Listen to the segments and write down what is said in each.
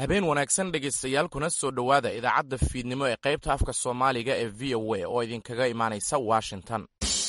habeen wanaagsan dhegaystayaal kuna soo dhowaada idaacadda fiidnimo ee qaybta afka soomaaliga ee v o a oo idinkaga imaanaysa washington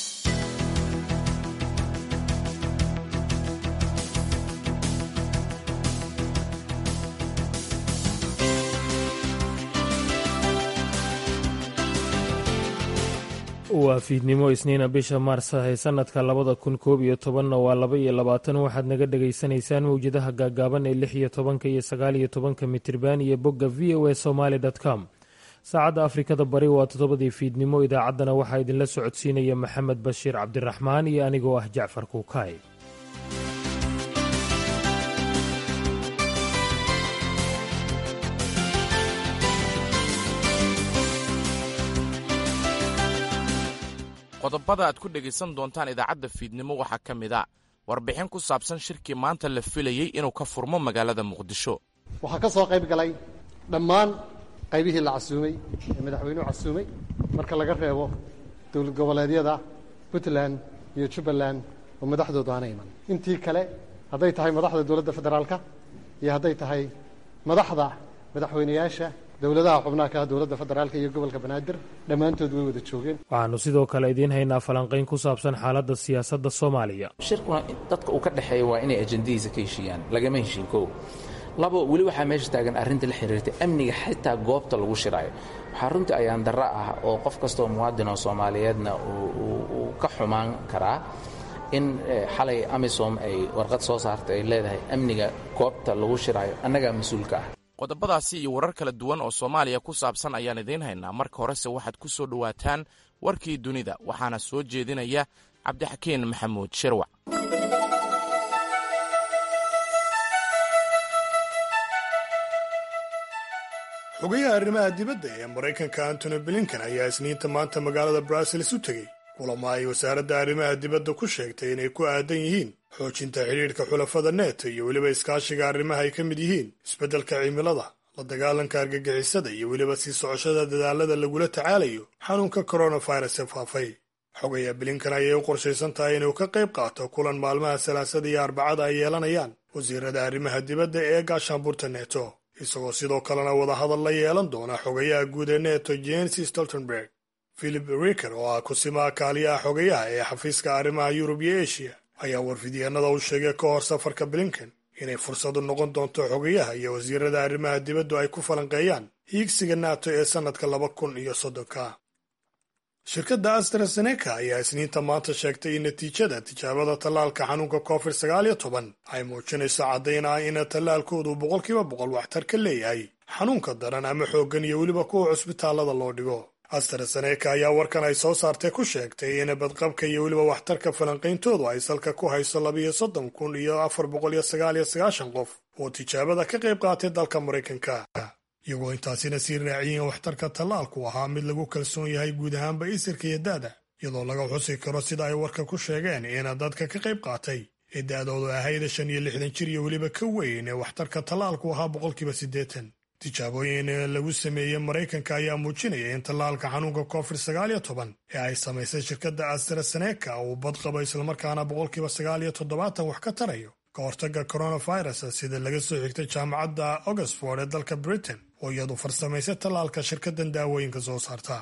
waa fiidnimo isniina bisha maars ee sanadka labada kun koob iyo tobanna waa laba iyo labaatan waxaad naga dhagaysanaysaan mawjadaha gaagaaban ee lix iyo tobanka iyo sagaal iyo tobanka mitirban iyo bogga v o a somaly com saacadda afrikada bari waa toddobadii fiidnimo idaacaddana waxaa idinla socodsiinaya maxamed bashiir cabdiraxmaan iyo anigoo ah jacfar kuukaay qodobada aad ku dhegaysan doontaan idaacadda fiidnimo waxaa ka mid a warbixin ku saabsan shirkii maanta la filayey inuu ka furmo magaalada muqdisho waxaa ka soo qayb galay dhammaan qaybihii la casuumay ee madaxweynuhu casuumay marka laga reebo dowlad goboleedyada puntland iyo jubbaland oo madaxdoodu aana iman intii kale hadday tahay madaxda dowladda federaalka iyo hadday tahay madaxda madaxweyneyaasha dowladaha xubnaha ka ah dowladda federaalka iyo gobolka banaadir dhammaantood way wada joogeen waxaannu sidoo kale idiin haynaa falanqayn ku saabsan xaaladda siyaasadda soomaaliya shirkuna dadka uu ka dhexeeya waa inay ajendadiisa ka heshiiyaan lagama heshiin kow labo weli waxaa meesha taagan arrinta la xiriirta amniga xitaa goobta lagu shiraayo waxaa runtii ayaan darro ah oo qof kastoo muwaadin oo soomaaliyeedna uu ka xumaan karaa in xalay amisom ay warqad soo saartay ay leedahay amniga goobta lagu shiraayo annagaa mas-uulka ah qodobadaasi iyo warar kala duwan oo soomaaliya ku saabsan ayaan idiin haynaa marka horese waxaad ku soo dhowaataan warkii dunida waxaana soo jeedinaya cabdixakiin maxamuud shirwac xogayaha arrimaha dibadda ee maraykanka antony blinkan ayaa isniinta maanta magaalada brussels u tegey kulamo ay wasaaradda arrimaha dibadda ku sheegtay inay ku aadan yihiin xoojinta xidhiidhka xulafada neto iyo weliba iskaashiga arrimaha ay ka mid yihiin isbeddelka cimilada la dagaalanka argagixisada iyo weliba sii socoshada dadaalada lagula tacaalayo xanuunka coronavirus ee faafay xogaya blinkan ayay u qorshaysan tahay inuu ka qayb qaato kulan maalmaha salaasada iyo arbacada ay yeelanayaan wasiirada arrimaha dibadda ee gaashaanburta neto isagoo sidoo kalena wadahadal la yeelan doona xogayaha guud ee neto jens stoltenberg philip riker oo ah kusimaha kaaliyaha xogayaha ee xafiiska arrimaha yurub iyo eshiya ayaa warfidyeenada u sheegay ka hor safarka blinken inay fursadu noqon doonto xogayaha iyo wasiirada arrimaha dibaddu ay ku falanqeeyaan hiigsiga nato ee sannadka laba kun iyo soddonka shirkadda astrazeneca ayaa isniinta maanta sheegtay in natiijada tijaabada tallaalka xanuunka covid sagaal iyo toban ay muujinayso caddayn ah in tallaalkoodu boqolkiiba boqol waxtar ka leeyahay xanuunka daran ama xooggan iyo weliba kuwa cusbitaallada loo dhigo astrazeneca ayaa warkan ay soo saartay ku sheegtay in badqabka iyo weliba waxtarka falanqayntoodu ay salka ku hayso labiiyo soddon kun iyo afar boqol iyo sagaal iyo sagaashan qof oo tijaabada ka qayb qaatay dalka maraykanka iyagoo intaasina sii raaciyeen waxtarka tallaalku ahaa mid lagu kalsoon yahay guud ahaanba isirka iyo da'da iyadoo laga xusi karo sida ay warka ku sheegeen in dadka ka qayb qaatay ee da'doodu ahayd shan iyo lixdan jir iyo weliba ka weyn ee waxtarka tallaalku ahaa boqolkiiba siddeetan tijaabooyin lagu sameeyey maraykanka ayaa muujinaya in tallaalka xanuunka covid sagaal iyo toban ee ay samaysay shirkadda astrazeneca uu badqabo islamarkaana boqolkiiba sagaal iyo toddobaatan wax ka tarayo ka hortagga coronavirus sida laga soo xigtay jaamacadda oxford ee dalka britain oo iyadu farsamaysay tallaalka shirkaddan daawooyinka soo saarta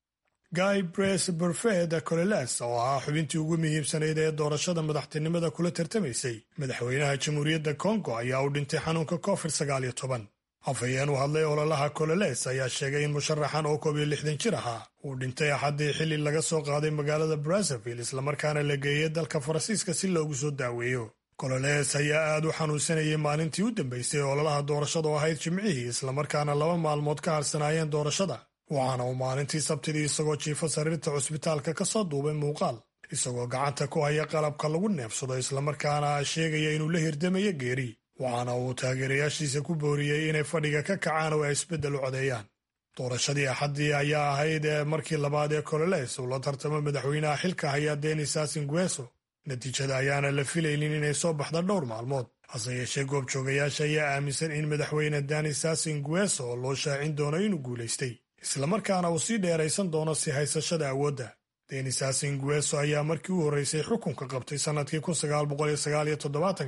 guy bres burfed coleles oo ahaa xubintii ugu muhiimsanayd ee doorashada madaxtinimada kula tartamaysay madaxweynaha jamhuuriyadda kongo ayaa u dhintay xanuunka covid sagaal iyo toban afhayeen u hadlay ololaha cololes ayaa sheegay in musharaxan oo koob iyo lixdan jir ahaa uu dhintay axaddii xilli laga soo qaaday magaalada brazzaville islamarkaana la geeyey dalka faransiiska si loogu soo daaweeyo cololes ayaa aad u xanuunsanayay maalintii u dambaysay ololaha doorashada oo ahayd jimcihii islamarkaana laba maalmood ka harsanaayeen doorashada waxaana uu maalintii sabtidii isagoo jiifa sariirta cusbitaalka ka soo duubay muuqaal isagoo gacanta ku haya qalabka lagu neefsado islamarkaana sheegaya inuu la hirdamayo geeri waxaana uu taageerayaashiisa ku booriyey inay fadhiga ka kacaan oo ay isbeddel u codeeyaan doorashadii axaddii ayaa ahayd markii labaad ee cololes uu la tartamo madaxweynaha xilka haya denis sasingueso natiijada ayaana la filaynin inay soo baxda dhowr maalmood hase yeeshee goobjoogayaasha ayaa aaminsan in madaxweyne danis sasingueso oo loo shaacin doono inuu guulaystay islamarkaana uu sii dheeraysan doono si haysashada awoodda denis sasingueso ayaa markii u horreysay xukunka qabtay sannadkii kun sagaal boqol iyo sagaal iyo toddobaatankii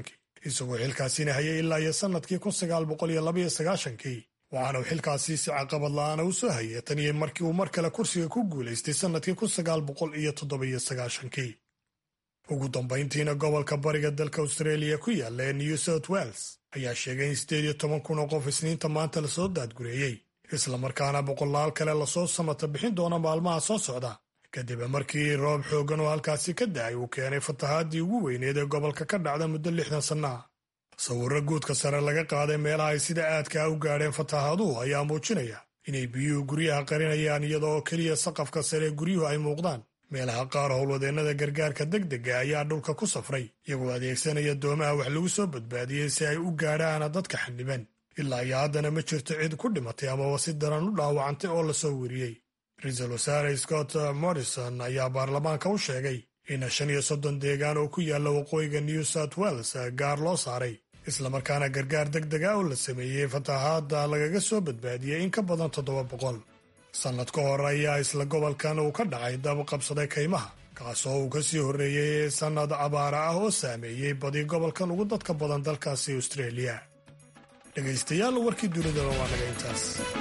isagoo xilkaasina hayay ilaa iyo sannadkii kun sagaal boqol iyo labaiyo sagaashankii waxaana uu xilkaasi si caqabad la'aana u soo hayay tan iyo markii uu mar kale kursiga ku guulaystay sannadkii kun sagaal boqol iyo toddobiyo sagaashankii ugu dambayntiina gobolka bariga dalka austraeliya ku yaalla ee new south wales ayaa sheegay in siddeed iyo toban kun oo qof isniinta maanta lasoo daadgureeyey islamarkaana boqolaal kale lasoo samata bixin doona maalmaha soo socda kadib markii roob xooggan oo halkaasi ka da'ay uu keenay fatahaadii ugu weyneed ee gobolka ka dhacda muddo lixdan sanna ah sawirro guudka sare laga qaaday meelaha ay sida aadkaa u gaadheen fatahaaduhu ayaa muujinaya inay biyuhu guryaha qarinayaan iyada oo keliya saqafka sare guryuhu ay muuqdaan meelaha qaar howlwadeennada gargaarka degdega ayaa dhulka ku safray iyagoo adeegsanaya doomaha wax lagu soo badbaadiyey si ay u gaadhaan dadka xaniban ilaa iyo haddana ma jirto cid ku dhimatay amaba si daran u dhaawacantay oo lasoo weriyey ra-iisul wasaare scott morrison ayaa baarlamaanka u sheegay in shan iyo soddon deegaan oo ku yaalla waqooyiga new south wales gaar loo saaray islamarkaana gargaar deg dega oo la sameeyey fatahaadda lagaga soo badbaadiyey in ka badan toddoba boqol sannad ka hor ayaa isla gobolkan uu ka dhacay dab qabsaday kaymaha kaasoo uu ka sii horreeyey sannad abaara ah oo saameeyey badi gobolkan ugu dadka badan dalkaasi austraeliya dhegaystayaal warkii dunidaba waa naga intaas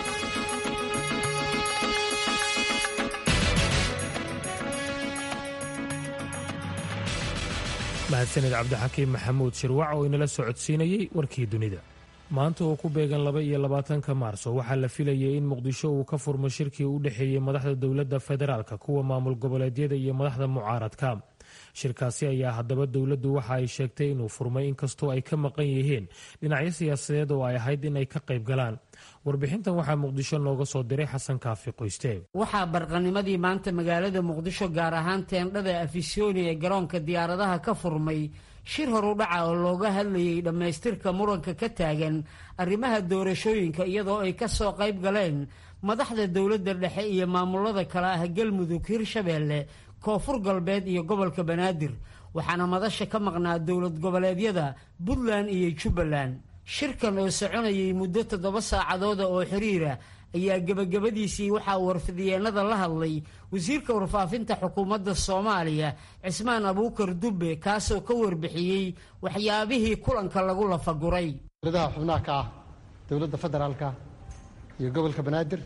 mahadsanid cabdixakiim maxamuud shirwac oo inala socodsiinayey warkii dunida maanta oo ku beegan laba iyo labaatanka maarso waxaa la filayay in muqdisho uu ka furmo shirkii u dhexeeyey madaxda dowladda federaalka kuwa maamul goboleedyada iyo madaxda mucaaradka shirkaasi ayaa haddaba dowladdu waxa ay sheegtay inuu furmay inkastoo ay ka maqan yihiin dhinacyo siyaasadeed oo ay ahayd in ay ka qayb galaan warbixintan waxaa muqdisho nooga soo diray xasan kaafi qoyste waxaa barqanimadii maanta magaalada muqdisho gaar ahaan teendhada afisyooni ee garoonka diyaaradaha ka furmay shir horudhaca oo looga hadlayay dhammaystirka muranka ka taagan arrimaha doorashooyinka iyadoo ay ka soo qayb galeen madaxda dowladda dhexe iyo maamulada kale ah galmudug hirshabeelle koonfur galbeed iyo gobolka banaadir waxaana madasha ka maqnaa dowlad goboleedyada puntland iyo jubbaland shirkan oo soconayay muddo toddoba saacadooda oo xiriira ayaa gebagabadiisii waxaa warfidyeennada la hadlay wasiirka warfaafinta xukuumadda soomaaliya cismaan abuukar dubbe kaasoo ka warbixiyey waxyaabihii kulanka lagu lafaguray dowladaha xubnaha ka ah dowladda federaalka iyo gobolka banaadir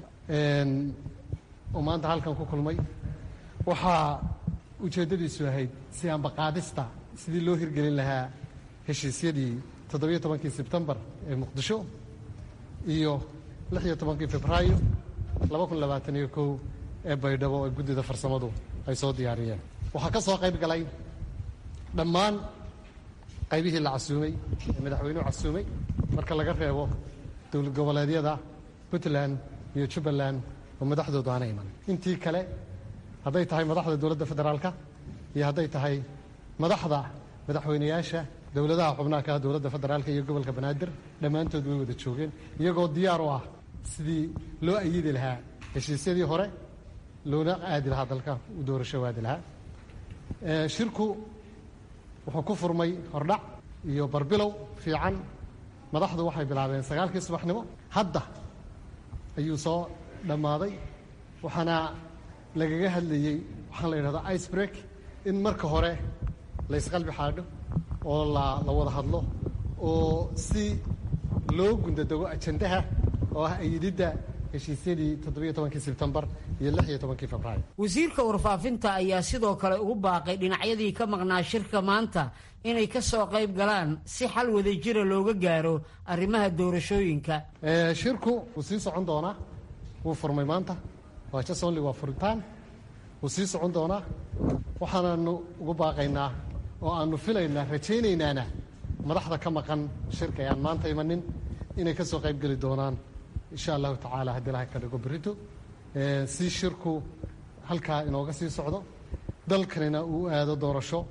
oo maanta halkan ku kulmay waxaa ujeeddadiisu ahayd si ambaqaadista sidii loo hirgelin lahaa heshiisyadii toddobiyo tobankii sebtembar ee muqdisho iyo lix iyo tobankii febraayo laba kun labaatan iyo kow ee baydhabo ee guddida farsamadu ay soo diyaariyeen waxaa ka soo qayb galay dhammaan qaybihii la casuumay ee madaxweynuhu casuumay marka laga reebo dowlad goboleedyada puntland iyo jubbaland oo madaxdoodu aana iman intii kale hadday tahay madaxda dowladda federaalka iyo hadday tahay madaxda madaxweynayaasha dowladaha xubnaha ka ah dowladda federaalka iyo gobolka banaadir dhammaantood way wada joogeen iyagoo diyaar u ah sidii loo ayidi lahaa heshiisyadii hore loona aadi lahaa dalka u doorasho aadi lahaa shirku wuxuu ku furmay hordhac iyo barbilow fiican madaxdu waxay bilaabeen sagaalkii subaxnimo hadda ayuu soo dhammaaday waxaana lagaga hadlayey waxaan la yidhahdaa ice break in marka hore laysqalbi xaadho oo la la wada hadlo oo si loo gundadego ajandaha oo ah ayididda heshiisyadii toddobiyo tobankii sebtembar iyo lix iyo tobankii febraayo wasiirka warfaafinta ayaa sidoo kale ugu baaqay dhinacyadii ka maqnaa shirka maanta inay ka soo qayb galaan si xal wada jira looga gaaro arrimaha doorashooyinka shirku wuu sii socon doonaa wuu furmay maanta waa jasonli waa furitaan wuu sii socon doonaa waxaanaanu ugu baaqaynaa oo aanu filaynaa rajaynaynana madaxda ka maqan shirka ee aan maanta imanin inay ka soo qayb geli doonaan insha allahu tacaala haddii ilahay ka dhigo berrito si shirku halkaa inooga sii socdo dalkanina uu aado doorasho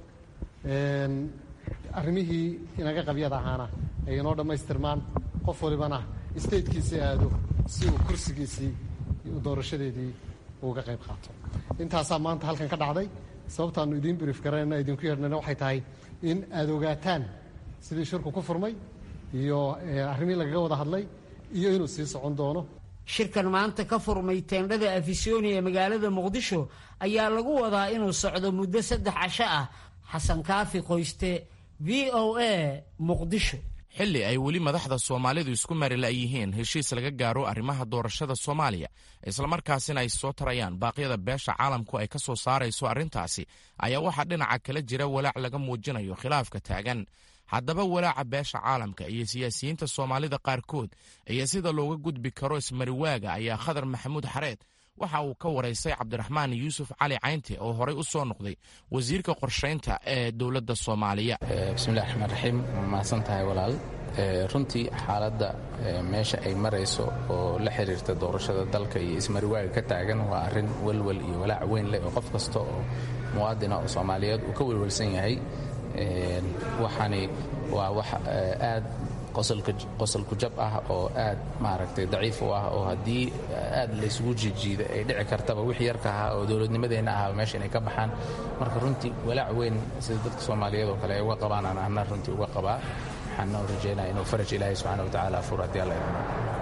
arrimihii inaga qabyada ahaana ay inoo dhammaystirmaan qof walibana statekiisii aado si uu kursigiisii doorashadeedii uga qayb qaato intaasaa maanta halkan ka dhacday sababtaanu idiin brief garanayna idinku yeedhnayna waxay tahay in aad ogaataan sidii shirku ku furmay iyo arrimihii lagaga wada hadlay iyo inuu sii socon doono shirkan maanta ka furmay teendhada afisyooni ee magaalada muqdisho ayaa lagu wadaa inuu socdo muddo saddex casho ah xasan kaafi qoyste v o a muqdisho xilli ay weli madaxda soomaalidu isku marila yihiin heshiis laga gaaro arrimaha doorashada soomaaliya islamarkaasina ay soo tarayaan baaqyada beesha caalamku ay ka soo saarayso arrintaasi ayaa waxaa dhinaca kala jira walaac laga muujinayo khilaafka taagan haddaba walaaca beesha caalamka iyo siyaasiyiinta soomaalida qaarkood iyo sida looga gudbi karo ismariwaaga ayaa khadar maxamuud xareed waxa uu ka waraystay cabdiraxmaan yuusuf cali caynte oo horey u soo noqday wasiirka qorshaynta ee dowladda soomaaliya bismillahi raxmaan raxiim mahadsan tahay walaal runtii xaaladda meesha ay marayso oo la xiriirta doorashada dalka iyo ismariwaaga ka taagan waa arrin welwel iyo walaac weyn leh oo qof kasta oo muwaadina oo soomaaliyeed uu ka welwelsan yahay waxaani waa wax aad qosolku jab ah oo aad maaragtay daciif u ah oo haddii aad laysugu jiijiida ay dhici kartaba wix yarka ahaa oo dowladnimadeenna ahaa meesha inay ka baxaan marka runtii walaac weyn sida dadka soomaaliyeed oo kale ay uga qabaan aan ahna runtii uga qabaa waxaana rajaynaya inuu faraj ilaahay subxana wa tacaala afur haddii alla idmo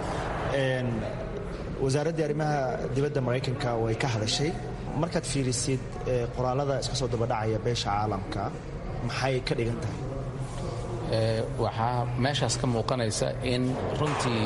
wasaaraddii arrimaha dibadda maraykanka way ka hadashay markaad fiirisid qoraalada iska soo dabadhacaya beesha caalamka maxay ka dhigan tahay waxaa meeshaas ka muuqanaysa in runtii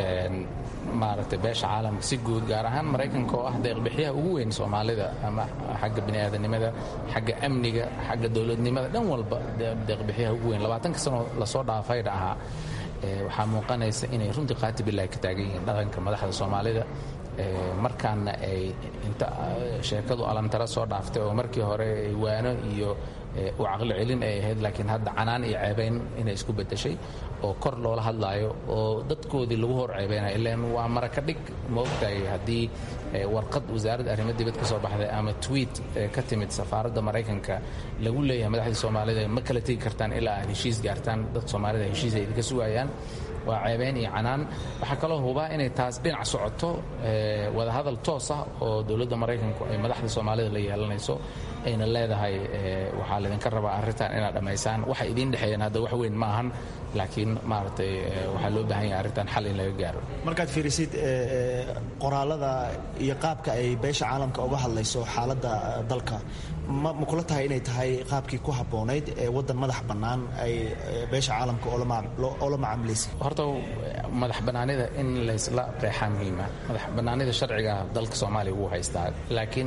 maaragtay beesha caalamka si guud gaar ahaan maraykanka oo ah deeqbixiyaha ugu weyn soomaalida ama xagga bini'aadanimada xagga amniga xagga dowladnimada dhan walba deeqbixiyaha ugu weyn labaatanka sanoo lasoo dhaafayna ahaa waxaa muuqanaysa inay runtii qaati bilahi ka taagan yihiin dhaqanka madaxda soomaalida markaana ay inta sheekadu alantara soo dhaaftay oo markii hore waano iyo u caqli celin ay ahayd laakiin hadda canaan iyo ceebayn inay isku bedeshay oo kor loola hadlaayo oo dadkoodii lagu hor ceebaynayo ilaan waa maraka dhig ma ogtahay haddii warqad wasaaradda arrimo dibad ka soo baxday ama tweet ka timid safaaradda maraykanka lagu leeyahay madaxdii soomaalida ma kala tegi kartaan ilaa aad heshiis gaartaan dadka soomaalida heshiis ay idinka sugayaan waa ceebayn iyo canaan waxaa kaloo hubaa inay taas dhinac socoto wadahadal toos ah oo dowladda maraykanku ay madaxda soomaalida la yeelanayso ayna leedahay waxaa laydinka rabaa arrintan inaad dhammaysaan waxa idiin dhexeeyaan hadda wax weyn ma ahan laakiin maaragtay waxaa loo baahan yahay arrintan xal in laga gaaro markaad fiirisid qoraalada iyo qaabka ay beesha caalamka uga hadlayso xaaladda dalka ma kula tahay inay tahay qaabkii ku habboonayd ee waddan madax bannaan ay beesha caalamka oo la macaamilaysay horta madax bannaanida in laysla qeexaa muhiima madax bannaanida sharciga dalka soomaaliya wuu haystaa laakiin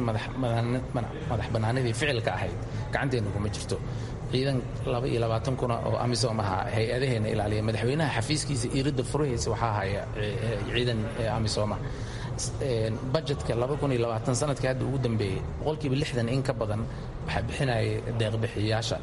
madax bannaanidii ficilka ahayd gacanteenna kuma jirto ciidan laba iyo labaatan kuna oo amisom ahaa hay-adaheenna ilaaliya madaxweynaha xafiiskiisa iiradda furahaysa waxaa haya ciidan amisoma bajetka sanadkii hadda ugu dambeeyey boqolkiiba lixdan in ka badan waxaa bixinaya deeqbixiyayaasha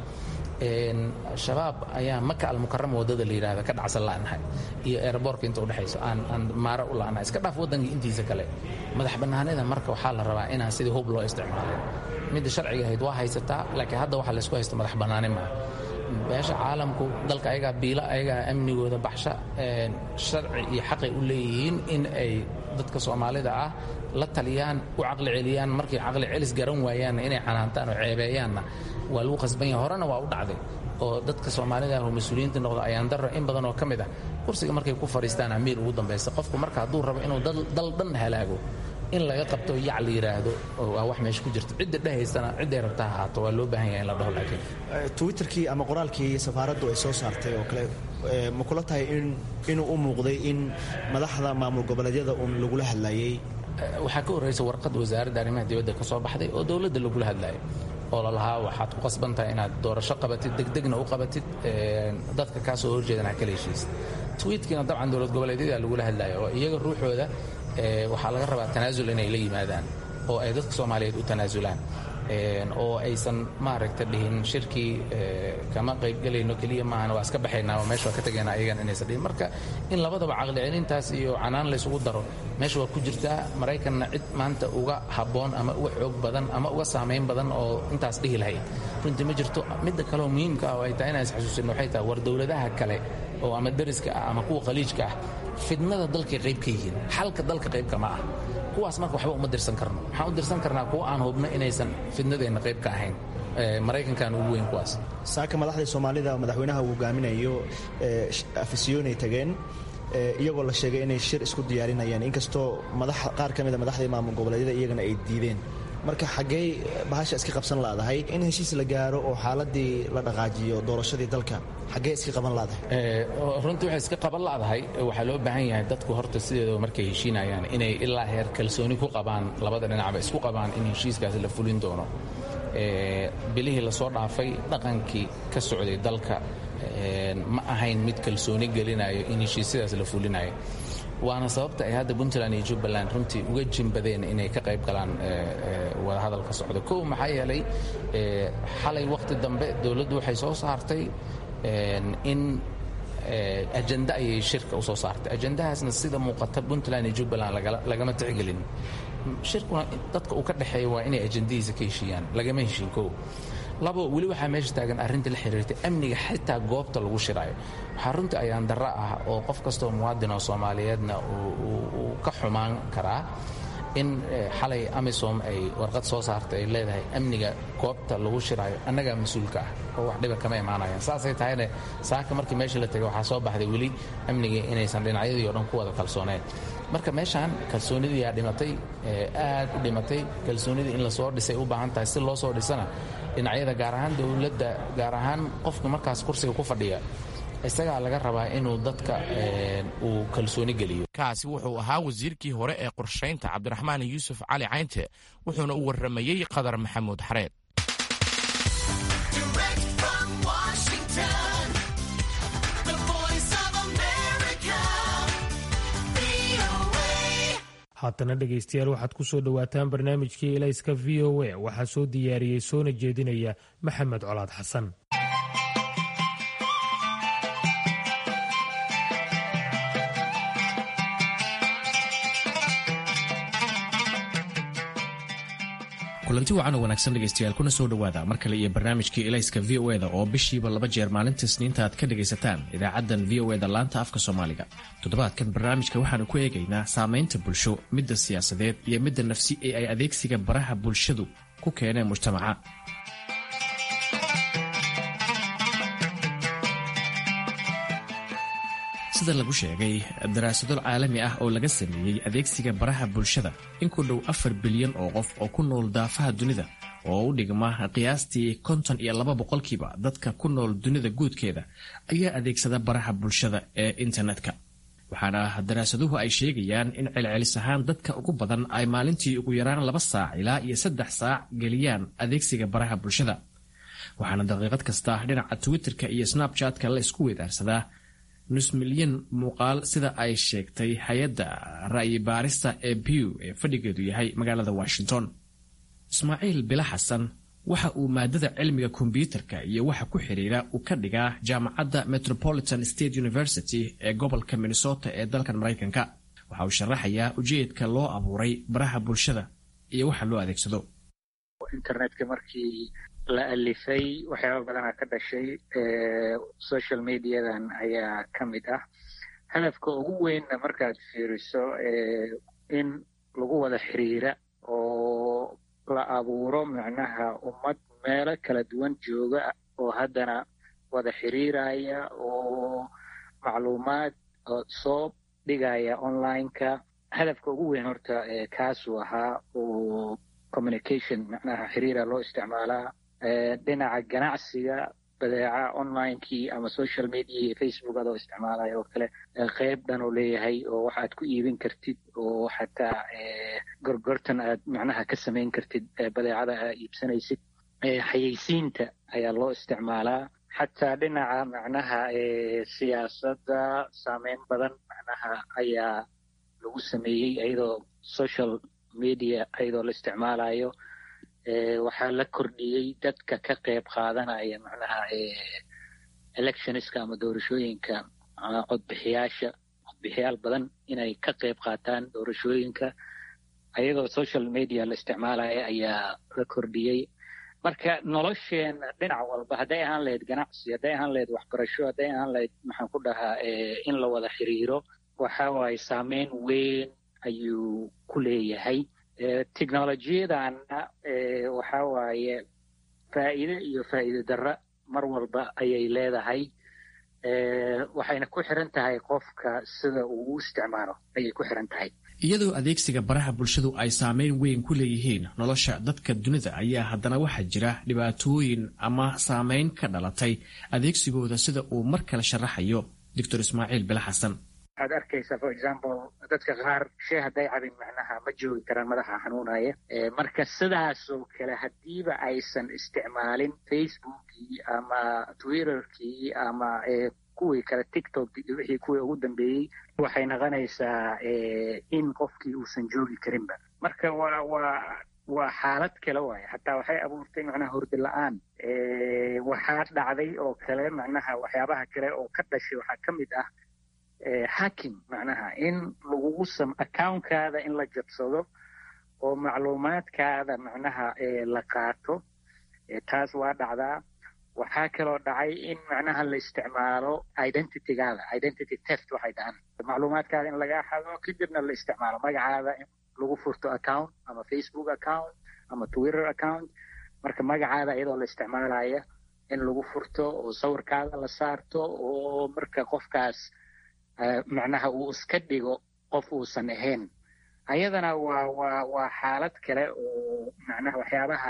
shabaab ayaa maka almukarama waddada la yidhahda ka dhacsan la'nahay iyo eeraboorka inta udhexayso aan aan maaro u la'nahay iska dhaaf waddanka intiisa kale madax bannaanida marka waxaa la rabaa inaan sidii hub loo isticmaalin midda sharciga ahayd waa haysataa laakiin hadda waxaa laysku haysta madax bannaani maaha beesha caalamku dalka ayagaa biila ayagaa amnigooda baxsha sharci iyo xaqay u leeyihiin in ay dadka soomaalida ah la taliyaan u caqli celiyaan markay caqli celis garan waayaanna inay canaantaan oo ceebeeyaanna waa lagu qasban yahay horena waa u dhacday oo dadka soomaalida ah oo mas-uuliyiinta noqda ayaan darro in badan oo ka mid ah kursiga markay ku fadhiistaan amiir ugu dambaysa qofku marka hadduu rabo inuu dal dhan halaago in laga qabto yac la yidhaahdo waa wax meesha ku jirta cidda dhehaysana cidday rabta ahaato waa loo baahan yahay in la dhaho laakiin twitterkii ama qoraalkii safaaraddu ay soo saartay oo kale ma kula tahay in inuu u muuqday in madaxda maamul goboleedyada uun lagula hadlayay waxaa ka horraysa warqad wasaaradda arrimaha dibadda ka soo baxday oo dowladda lagula hadlayo oo lalahaa waxaad ku qasban tahay inaad doorasho qabatid degdegna u qabatid dadka kaa soo horjeedan ha kala heshiisid twiitkiina dabcan dowlad goboleedyada lagula hadlayo oo iyaga ruuxooda waxaa laga rabaa tanaasul inay la yimaadaan oo ay dadka soomaaliyeed u tanaasulaan oo aysan maaragta dhihin shirkii kama qaybgelayno keliya maahan waa iska baxaynaa oo meesha waa ka tegaynaa ayagana inaysan dhihin marka in labadaba caqli celintaas iyo canaan laysugu daro meesha waa ku jirtaa maraykanna cid maanta uga habboon ama uga xoog badan ama uga saamayn badan oo intaas dhihi lahayd runtii ma jirto midda kaleoo muhiimka ah oo ay tahay inaan isxasuusinno waxay tahay war dowladaha kale oo ama dariska ah ama kuwa khaliijka ah fidnada dalkay qayb ka yihiin xalka dalka qaybka ma ah kuwaas marka waxba uma dirsan karno waxaan u dirsan karnaa kuwa aan hubno inaysan fidnadeenna qayb ka ahayn maraykankan ugu weyn kuwaas saaka madaxdii soomaalida madaxweynaha uu hogaaminayo afisyoonay tageen iyagoo la sheegay inay shir isku diyaarinayaan inkastoo qaar ka mida madaxdii maamul goboleedyada iyagana ay diideen marka xaggey bahasha iska qabsan laadahay in heshiis la gaaro oo xaaladii la dhaqaajiyo doorashadii dalka xaggee iska qaban laadahay runtii waxay iska qaban ladahay waxaa loo baahan yahay dadku horta sideedaba markay heshiinayaan inay ilaa heer kalsooni ku qabaan labada dhinacba isku qabaan in heshiiskaasi la fulin doono bilihii lasoo dhaafay dhaqankii ka socday dalka ma ahayn mid kalsooni gelinayo in heshiisyadaas la fulinayo waana sababta ay hadda puntland iyo jubbaland runtii uga jimbadeen inay ka qayb galaan wadahadalka socda kow maxaa yeelay xalay wakhti dambe dowladdu waxay soo saartay in ajenda ayay shirka usoo saartay ajendahaasna sida muuqata puntland iyo jubbaland lagama tixgelin shirkuna dadka uu ka dhexeeya waa inay ajendadiisa ka heshiiyaan lagama heshiin kow labo weli waxaa meesha taagan arrinta la xiriirtay amniga xitaa goobta lagu shiraayo waxaa runtii ayaan darro ah oo qof kastoo muwaadin oo soomaaliyeedna uu ka xumaan karaa in xalay amisom ay warqad soo saartay ay leedahay amniga goobta lagu shiraayo annagaa mas-uulka ah oo wax dhiba kama imaanayaan saasay tahayne saaka markii meesha la tegay waxaa soo baxday weli amnigii inaysan dhinacyadii o dhan ku wada kalsooneen marka meeshaan kalsoonidii yaa dhimatay aad u dhimatay kalsoonidii in lasoo dhisay u baahan tahay si loo soo dhisana dhinacyada gaar ahaan dowladda gaar ahaan qofka markaas kursiga ku fadhiya isagaa laga rabaa inuu dadka uu kalsooni geliyo kaasi wuxuu ahaa wasiirkii hore ee qorshaynta cabdiraxmaan yuusuf cali caynte wuxuuna u warramayey qadar maxamuud xareed haatana dhegaystayaal waxaad ku soo dhowaataan barnaamijkii elayska v o a waxaa soo diyaariyey soona jeedinaya maxamed colaad xasan kulanti wacan oo wanaagsan dhegaystayaal kuna soo dhowaada mar kale iyo barnaamijkii elayska v o eda oo bishiiba laba jeer maalinta isniinta aad ka dhegaysataan idaacaddan v o eda laanta afka soomaaliga toddobaadkan barnaamijka waxaanu ku eegaynaa saamaynta bulsho midda siyaasadeed iyo midda nafsi ee ay adeegsiga baraha bulshadu ku keeneen mujtamaca sida lagu sheegay daraasado caalami ah oo laga sameeyey adeegsiga baraha bulshada in ku dhow afar bilyan oo qof oo ku nool daafaha dunida oo u dhigma qiyaastii konton iyo laba boqolkiiba dadka ku nool dunida guudkeeda ayaa adeegsada baraha bulshada ee internetka waxaana daraasaduhu ay sheegayaan in celcelis ahaan dadka ugu badan ay maalintii ugu yaraan laba saac ilaa iyo saddex saac geliyaan adeegsiga baraha bulshada waxaana daqiiqad kasta dhinaca twitterka iyo snabchatka la isku weedaarsadaa nus milyan muuqaal sida ay sheegtay hay-adda ra'yi baarista ee bew ee fadhigeedu yahay magaalada washington ismaaciil bila xasan waxa uu maadada cilmiga kombyuutarka iyo waxa ku xiriira uu ka dhigaa jaamacadda metropolitan state university ee gobolka minnesota ee dalkan maraykanka waxa uu sharaxayaa ujeedka loo abuuray baraha bulshada iyo waxa loo adeegsado internetka markii la alifay waxyaaba badanaa ka dhashay social mediadan ayaa ka mid ah hadafka ugu weynna markaad fiiriso in lagu wada xiriira oo la abuuro macnaha ummad meelo kala duwan jooga oo haddana wada xiriiraya oo macluumaad soo dhigaya online-ka hadafka ugu weyn horta kaasuu ahaa oo communication macnaha xiriira loo isticmaalaa dhinaca ganacsiga badeeca onlinekii ama social media iyo facebook adoo isticmaalaya oo kale qeyb dhan oo leeyahay oo waxaad ku iibin kartid oo xataa gorgortan aad macnaha ka samayn kartid badeecada aad iibsanaysid xayeysiinta ayaa loo isticmaalaa xataa dhinaca macnaha siyaasadda saameyn badan macnaha ayaa lagu sameeyey iyadoo social media iyadoo la isticmaalayo waxaa la kordhiyey dadka ka qayb qaadanaya macnaha electionska ama doorashooyinka codbixiyaasha codbixiyaal badan inay ka qayb qaataan doorashooyinka ayadoo social media la isticmaalaya ayaa la kordhiyey marka nolosheena dhinac walba hadday ahaan lahayd ganacsi hadday ahaan lahayd waxbarasho hadday ahaan lahayd maxaan ku dhahaa in la wada xiriiro waxa waaye saameyn weyn ayuu ku leeyahay technolojiyadanna waxa waaye faa'iide iyo faa'iide darra mar walba ayay leedahay waxayna ku xiran tahay qofka sida uu u isticmaalo ayay ku xiran tahay iyadoo adeegsiga baraha bulshadu ay saameyn weyn ku leeyihiin nolosha dadka dunida ayaa haddana waxaa jira dhibaatooyin ama saameyn ka dhalatay adeegsigooda sida uu mar kale sharaxayo doctor ismaaciil bile xasan waxaad arkaysaa for example dadka qaar shee hadday cabin macnaha ma joogi karaan madaxa xanuunaya marka sidaasoo kale haddiiba aysan isticmaalin facebookii ama twitterkii ama kuwii kale tiktok wixii kuwii ugu dambeeyey waxay noqonaysaa in qofkii uusan joogi karinba marka waa waa waa xaalad kale waaye xataa waxay abuurtay macnaha hurdi la-aan waxaa dhacday oo kale macnaha waxyaabaha kale oo ka dhashay waxaa ka mid ah hacking macnaha in lagugu sam accounkaada in la jabsado oo macluumaadkaada macnaha la qaato taas waa dhacdaa waxaa kaloo dhacay in macnaha la isticmaalo identitygaada identity test waxay dhahaan macluumaadkaada in laga xado kadibna la isticmaalo magacaada in lagu furto account ama facebook account ama twitter account marka magacaada iyadoo la isticmaalaya in lagu furto oo sawirkaada la saarto oo marka qofkaas macnaha uu iska dhigo qof uusan ahayn ayadana waa waa waa xaalad kale oo macnaha waxyaabaha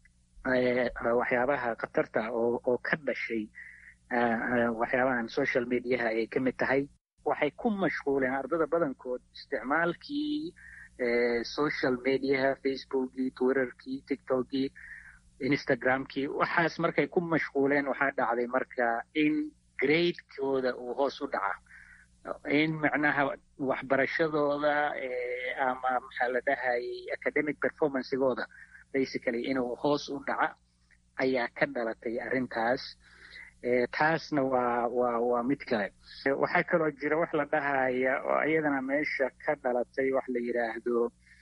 waxyaabaha khatarta oo oo ka dhashay waxyaabahan social mediaha ay ka mid tahay waxay ku mashquuleen ardada badankood isticmaalkii social mediaha facebookii twitterkii tiktokii instagramkii waxaas markay ku mashquuleen waxaa dhacday marka in gradekooda uu hoos u dhaca in macnaha waxbarashadooda ama maxaa la dhahayay academic performancegooda basically inuu hoos u dhaca ayaa ka dhalatay arrintaas taasna waa waa waa mid kale waxaa kaloo jira wax la dhahaya oo iyadana meesha ka dhalatay wax la yidhaahdo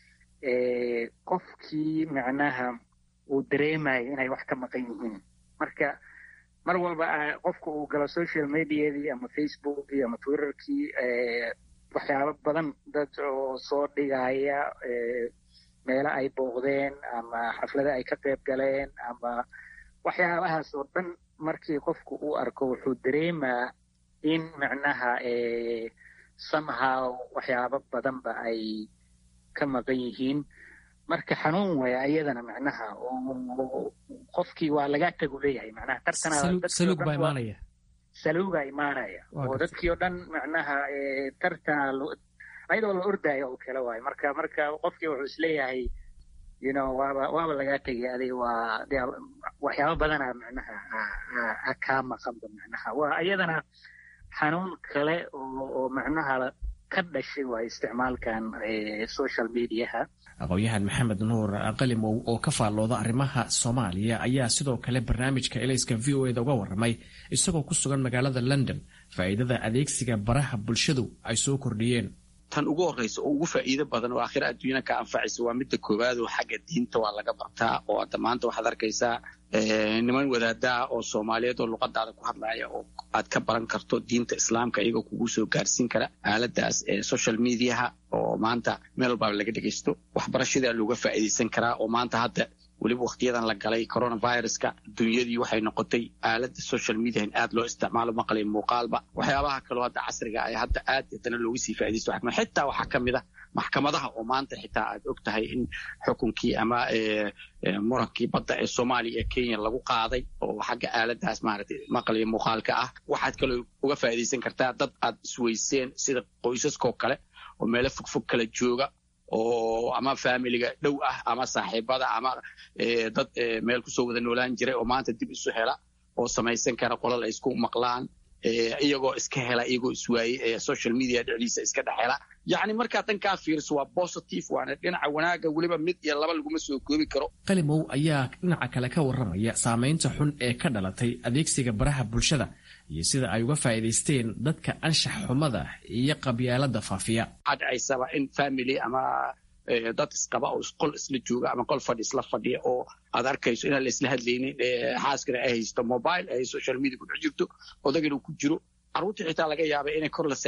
qofkii macnaha uu dareemayo inay wax ka maqan yihiin marka mar walba qofka uu galo social mediadii ama facebookii ama twitterkii waxyaabo badan dad oo soo dhigaya meelo ay booqdeen ama xaflado ay ka qayb galeen ama waxyaabahaas oo dhan markii qofku uu arko wuxuu dareemaa in macnaha somehow waxyaabo badanba ay ka maqan yihiin marka xanuun waya ayadana macnaha qofkii waa laga tagu leeyahay macnaha tartansaluug baa imaanaya saluuga imaanaya oo dadkii oo dhan macnaha tartana ayadoo la ordaayo oo kale waayo marka marka qofkii wuxuu isleeyahay you know waaba waaba lagaa tegay adig waa waxyaabo badana macnaha kaa maqanba macnaha waa iyadana xanuun kale oo oo macnaha ka dhashay waa isticmaalkan social mediaha aqoon-yahan maxamed nuur qalimow oo ka faallooda arrimaha soomaaliya ayaa sidoo kale barnaamijka elayska v o eda uga warramay isagoo ku sugan magaalada london faa'iidada adeegsiga baraha bulshadu ay soo kordhiyeen tan ugu horreysa oo ugu faa'iido badan oo aakhira adduunyana ka anfacaysa waa midda koowaad oo xagga diinta waa laga bartaa oo hadda maanta waxaad arkaysaa niman wadaadaha oo soomaaliyeed oo luqadaada ku hadlaya oo aad ka baran karto diinta islaamka iyagoo kugu soo gaarsiin kara aaladaas social mediaha oo maanta meel walbaaba laga dhegaysto waxbarashadaa looga faa'iidaysan karaa oo maanta hadda weliba wakhtiyadan la galay coronaviruska dunyadii waxay noqotay aalada social media in aad loo isticmaalo maqlay muuqaalba waxyaabaha kaloo hadda casriga ay hadda aad haddana looga sii faaidaysto xitaa waxaa ka mid a maxkamadaha oo maanta xitaa aad og tahay in xukunkii ama murankii badda ee soomaaliya ee kenya lagu qaaday oo xagga aaladaas maaragtay maqlay muuqaalka ah waxaad kaloo uga faa'iidaysan kartaa dad aad isweyseen sida qoysaskoo kale oo meelo fogfog kala jooga oo ama faamiliga dhow ah ama saaxiibada ama dad meel kusoo wada noolaan jiray oo maanta dib isu hela oo samaysan kara qolal ay isku maqlaan iyagoo iska hela iyagoo iswaayey social media dhexdiisa iska dhex hela yacni markaa dhankaa fiiriso waa positive waana dhinaca wanaaga weliba mid iyo laba laguma soo koobi karo qalimow ayaa dhinaca kale ka warramaya saamaynta xun ee ka dhalatay adeegsiga baraha bulshada iyo sida ay uga faa'iidaysteen dadka anshax xumada iyo qabyaalada faafiya waxaa dhacaysaba in family ama dad isqaba oo qol isla jooga ama qol fadhi isla fadhiya oo aad arkayso inaan la isla hadlaynin xaaskana ay haysto mobile ay social media ku dhex jirto odagana ku jiro carruurta xitaa laga yaaba inay kor la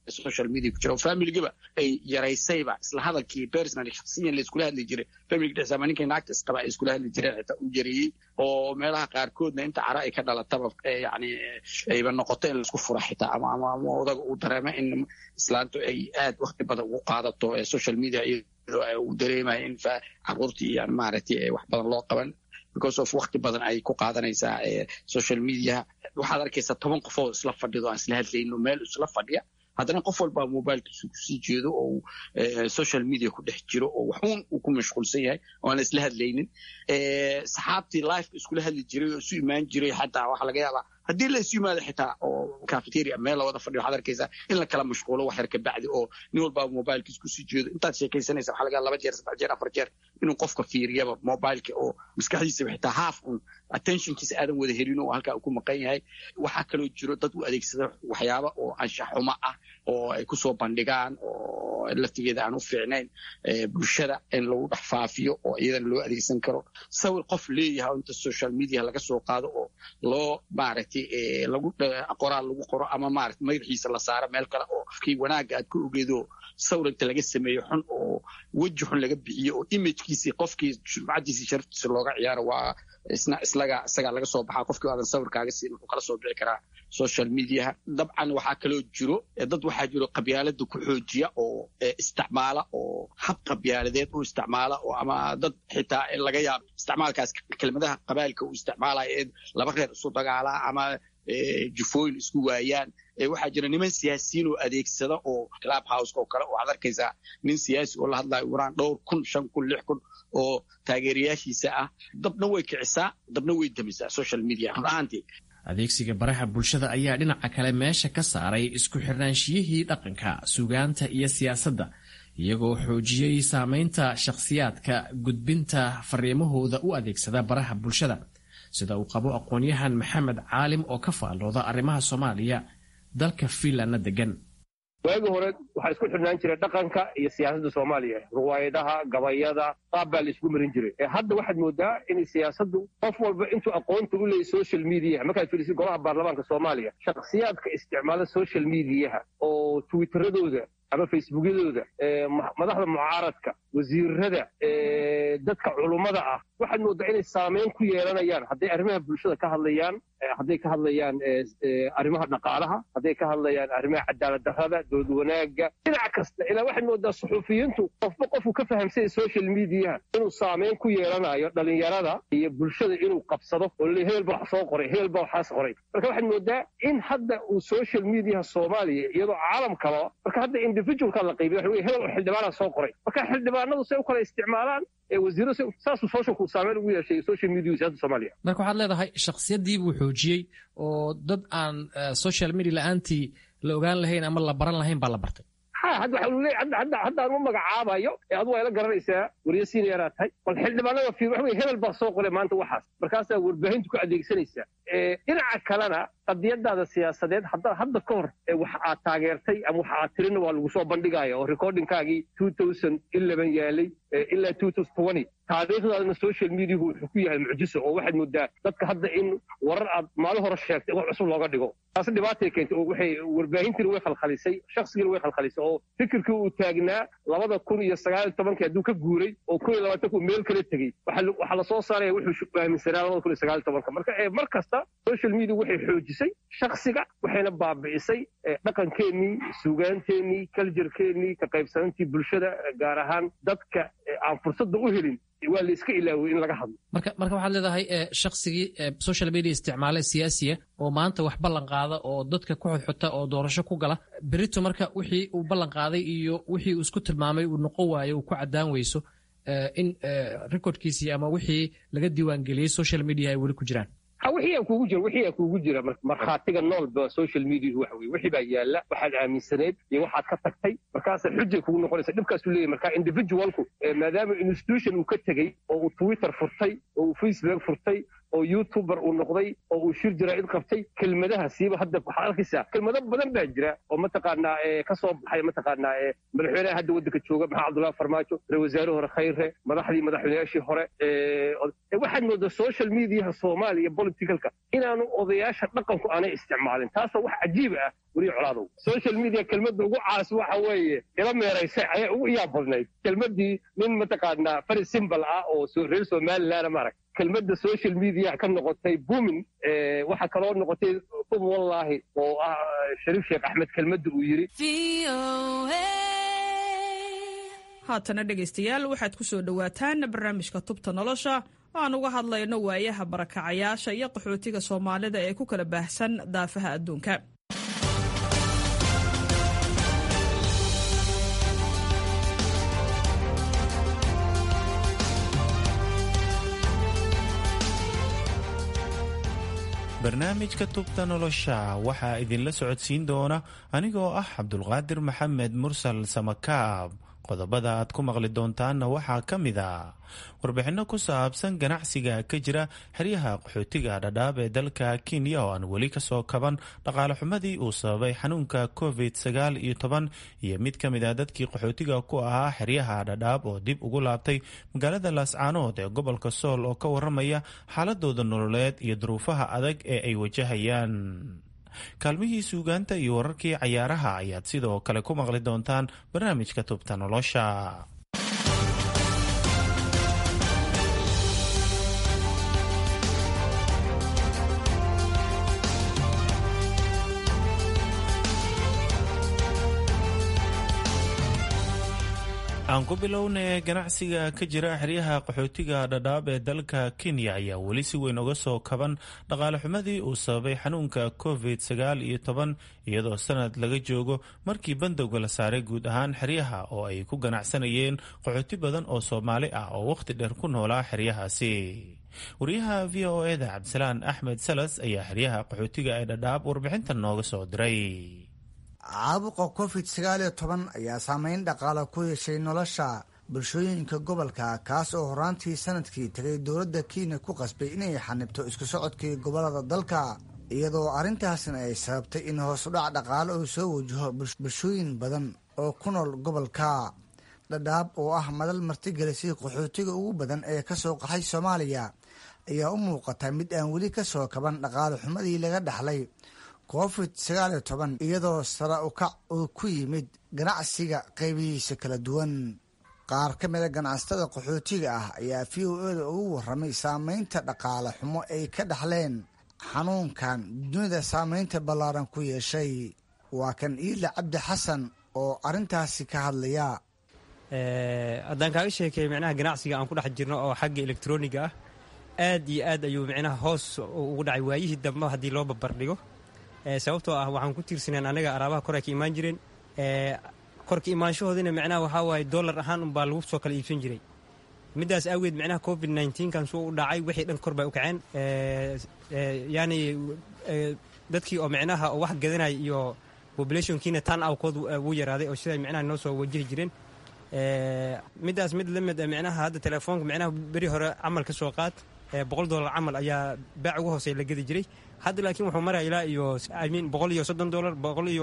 social media ku jira oo familigiba ay yaraysayba isla hadalkii personally shaksiyan la iskula hadli jiray familiga dhexdiisa ama ninkay naagta isqaba ay iskula hadli jireen xitaa u jareeyey oo meelaha qaarkoodna inta cara ay ka dhalataba yani ayba noqoto in laisku fura xitaa ama ama ama odaga uu dareemo in islaantu ay aad wakti badan ugu qaadato social media iyadoo uu dareemayo in caruurtii yani maaragtay wax badan loo qaban because of wakti badan ay ku qaadanaysaa social media waxaad arkaysaa toban qof oo isla fadhido aan isla hadlayno meel isla fadhiya haddana qof walbaa mobilkiisu kusii jeedo oo social media ku dhex jiro oo waxuun uu ku mashquulsan yahay oo aan isla hadlaynin saxaabtii lifeka iskula hadli jiray oo isu imaan jiray xataa waxaa laga yaabaa haddii la isu yimaado xitaa oo cafeteria meel la wada fadhiyo waxaad arkaysaa in la kala mashquulo wax yar ka bacdi oo nin walbaa mobilkiis kusii jeedo intaad sheekaysanaysa waxaa laga yaaba laba jeer saddex jeer afar jeer inuu qofka fiiriyaba mobileka oo maskaxdiisaba xitaa half un attentionkiisa aadan wada helin oo halkaa uu ku maqan yahay waxaa kaloo jiro dad u adeegsada waxyaaba oo anshax xumo ah oo ay kusoo bandhigaan oo laftigeeda aan u fiicnayn bulshada in lagu dhex faafiyo oo iyadana loo adeegsan karo sawir qof leeyahay oo inta social media laga soo qaado oo loo maaragtay lagu qoraal lagu qoro ama maarata madaxiisa la saaro meel kale oo kii wanaagga aad ka ogeedo sawir inta laga sameeyo xun oo weji xun laga bixiyo oo imagekiisii qofkii sumcadiisii sharaftiisa looga ciyaaro waa isna islaga isagaa laga soo baxaa qofkii aadan sawirkaaga siin wuxuu kala soo bixi karaa social mediaha dabcan waxaa kaloo jiro dad waxaa jiro qabyaalada ku xoojiya oo isticmaala oo hab qabyaaladeed u isticmaala oo ama dad xitaa laga yaabo isticmaalkaas kelmadaha qabailka uu isticmaalaya ee laba reer isu dagaalaa ama jufooyin isku waayaan waxaa jira niman siyaasiyiin oo adeegsada oo club house oo kale oo waxaad arkaysaa nin siyaasi oo la hadlayo uraan dhowr kun shan kun lix kun oo taageerayaashiisa ah dabna way kicisaa dabna way damisaa social media run ahaantii adeegsiga baraha bulshada ayaa dhinaca kale meesha ka saaray isku xirnaanshiyihii dhaqanka sugaanta iyo siyaasadda iyagoo xoojiyey saamaynta shakhsiyaadka gudbinta fariimahooda u adeegsada baraha bulshada sida uu qabo aqoon-yahan maxamed caalim oo ka faallooda arrimaha soomaaliya dalka fiinlandna degan waagii hore waxaa isku xidhnaan jiray dhaqanka iyo siyaasadda soomaaliya ruwaayadaha gabayada qaab baa la isku marin jiray hadda waxaad moodaa in siyaasaddu qof walba intuu aqoonta u leeyay social mediaha markaad fiirisid golaha baarlamaanka soomaaliya shakhsiyaadka isticmaala social mediaha oo twitteradooda ama facebookyadooda madaxda mucaaradka wasiirada dadka culummada ah waxaad moodaa inay saameyn ku yeelanayaan hadday arrimaha bulshada ka hadlayaan hadday ka hadlayaan arrimaha dhaqaalaha hadday ka hadlayaan arrimaha cadaalad darrada dood wanaagga dhinac kasta ilaa waxaad moodaa suxuufiyiintu qofba qofku ka fahamsanya social mediaha inuu saameyn ku yeelanayo dhalinyarada iyo bulshada inuu qabsado oo le hebel ba wax soo qoray hebel ba waxaas qoray marka waxaad moodaa in hadda uu social mediaha soomaaliya iyadoo caalamkaba marka hadda individualka la qaybiya waxa wey hebel oo xildhibaana soo qoray marka xildhibaanadu say u kala isticmaalaan wasiiro saasuu socialku saameyn ugu yeeshay social media siyasada soomaaliya marka waxaad leedahay shakhsiyadii buu xoojiyey oo dad aan social media la-aantii la ogaan lahayn ama la baran lahayn baa la bartay ha hadda waxa uu leeyahay hadda hadda aan u magacaabayo ee adu waa ila garanaysaa wariye senior tahay bal xildhibaanada fiir waxa wey hebel baa soo qoray maanta waxaas markaasaa warbaahintu ku adeegsanaysaa dhinaca kalena qadiyadaada siyaasadeed hadda hadda ka hor wax aad taageertay ama wax aad tirina waa lagu soo bandhigaya oo recordingkaagii two thousand eleven yaalay ilaa two thousand twenty taariikhdaadana social mediahu wuxuu ku yahay mucjiso oo waxaad moodaa dadka hadda in warar aad maalin hore sheegtay wax cusub looga dhigo taas dhibaatay keentay oo waxay warbaahintiina way khalkhalisay shakhsigiina way khalkhalisay oo fikirkii uu taagnaa labada kun iyo sagaal iyo tobankii hadduu ka guuray oo kun iyo labaatanka uu meel kala tegey waxaa lasoo saaraya wuxuu aaminsanaa labada kun iyo sagaal iyo tobanka marka mar kasta social media waxay xoojisay shakhsiga waxayna baabi'isay dhaqankeennii suugaanteennii kaljarkeennii ka qaybsanantii bulshada gaar ahaan dadka aan fursadda u helin waa la iska ilaaway in laga hadlo marka marka waxaad leedahay shakhsigii social media isticmaale siyaasiya oo maanta wax ballan qaada oo dadka ku xodxota oo doorasho ku gala berito marka wixii uu ballan qaaday iyo wixii uu isku tilmaamay uu noqon waayo uu ku caddaan weyso in recordkiisii ama wixii laga diiwaangeliyey social media ay weli ku jiraan ha wixii aa kuugu jira wixii aa kuugu jira markhaatiga noolba social media waxa weye wixii baa yaalla waxaad aaminsaneed iyo waxaad ka tagtay markaasa xujay kugu noqonaysa dhibkaasuu leeyahy marka individualku maadaama institution uu ka tegey oo uu twitter furtay oo uu facebook furtay oo youtuber uu noqday oo uu shir jira cid qabtay kelmadaha siiba hadda waxaa arkaysaa kelmado badan baa jira oo mataqaanaa ka soo baxay mataqaanaa madaxweynaha hadda waddanka jooga maxamed cabdullahi farmaajo ra wasaare hore khayre madaxdii madaxweynayaashii hore waxaad moodaa social mediaha soomaaliya politicalka inaanu odayaasha dhaqanku aanay isticmaalin taasoo wax cajiib ah weliya colaadow social media kelmadda ugu caas waxa weeye ila meeraysay ayaa ugu iyaab badnayd kelmaddii nin mataqaanaa fari simbal ah oo reer somalilandna maarag kelmadda social media ka noqotay bumin waxaa kaloo noqotay um wallaahi oo ah shariif sheekh axmed kelmadda uu yidhi haatana dhegaystayaal waxaad ku soo dhowaataan barnaamijka tubta nolosha oo aan uga hadlayno waayaha barakacayaasha iyo qaxootiga soomaalida ee ku kala baahsan daafaha adduunka barnaamijka tubta nolosha waxaa idinla socodsiin doona anigoo ah cabdulqaadir maxamed mursal samakaab qodobada aad ku maqli doontaanna waxaa ka mid a warbixinno ku saabsan ganacsiga ka jira xeryaha qaxootiga dhadhaab ee dalka kenya oo aan weli kasoo kaban dhaqaale xumadii uu sababay xanuunka covid sagaal iyo toban iyo mid ka mid a dadkii qaxootiga ku ahaa xeryaha dhadhaab oo dib ugu laabtay magaalada laascaanood ee gobolka sool oo ka waramaya xaaladooda nololeed iyo duruufaha adag ee ay wajahayaan kaalmihii suugaanta iyo wararkii cayaaraha ayaad sidoo kale ku maqli doontaan barnaamijka tubta nolosha aan ku bilownay ganacsiga ka jira xeryaha qaxootiga dhadhaab ee dalka kenya ayaa weli si weyn uga soo kaban dhaqaale xumadii uu sababay xanuunka covid sagaal iyo toban iyadoo sanad laga joogo markii bandowga la saaray guud ahaan xeryaha oo ay ku ganacsanayeen qaxooti badan oo soomaali ah oo wakhti dheer ku noolaa xeryahaasi wariyaha v o eda cabdisalaan axmed salas ayaa xeryaha qaxootiga ee dhadhaab warbixintan nooga soo diray caabuqa covid sagaal iyo toban ayaa saameyn dhaqaale ku yeeshay nolosha bulshooyinka gobolka kaas oo horaantii sanadkii tegay dowladda kenya ku qasbay inay xanibto isku socodkii gobolada dalka iyadoo arrintaasna ay sababtay in hoosudhac dhaqaale uu soo wajaho bulshooyin badan oo ku nool gobolka dhadhaab oo ah madal martigelisay qaxootiga ugu badan ee kasoo qaxay soomaaliya ayaa u muuqata mid aan weli kasoo kaban dhaqaale xumadii laga dhaxlay covid sagaal iyo toban iyadoo sara ukac uu ku yimid ganacsiga qaybihiisa kala duwan qaar ka mida ganacsatada qaxootiga ah ayaa v o eda ugu warramay saameynta dhaqaale xumo ay ka dhaxleen xanuunkan dunida saameynta ballaaran ku yeeshay waa kan iila cabdi xasan oo arrintaasi ka hadlaya haddaan kaaga sheekay micnaha ganacsiga aan ku dhex jirno oo xagga elektroniga ah aad iyo aad ayuu micnaha hoos ugu dhacay waayihii dambe haddii loo babardhigo sababtoo ah waxaan ku tiirsaneen anaga araabaha kor ay ka imaan jireen korka imaanshahoodina micnaha waxaa waaye dollar ahaan unbaa lagu soo kala iibsan jiray middaas awgeed micnaha covid nneteen-kan suu u dhacay wixii dhan kor bay u kaceen yani dadkii oo micnaha wax gadanaya iyo populationkiina tan awkood wuu yaraaday oo siday micnaha noo soo wajihi jireen middaas mid la mid micnaha hadda telefoonka micnaha beri hore camal ka soo qaad boqol dollar camal ayaa baac ugu hooseya la gedi jiray hadda laakiin wuxuu maraya ilaa iyo imean boqol iyo soddon dollar boqol iyo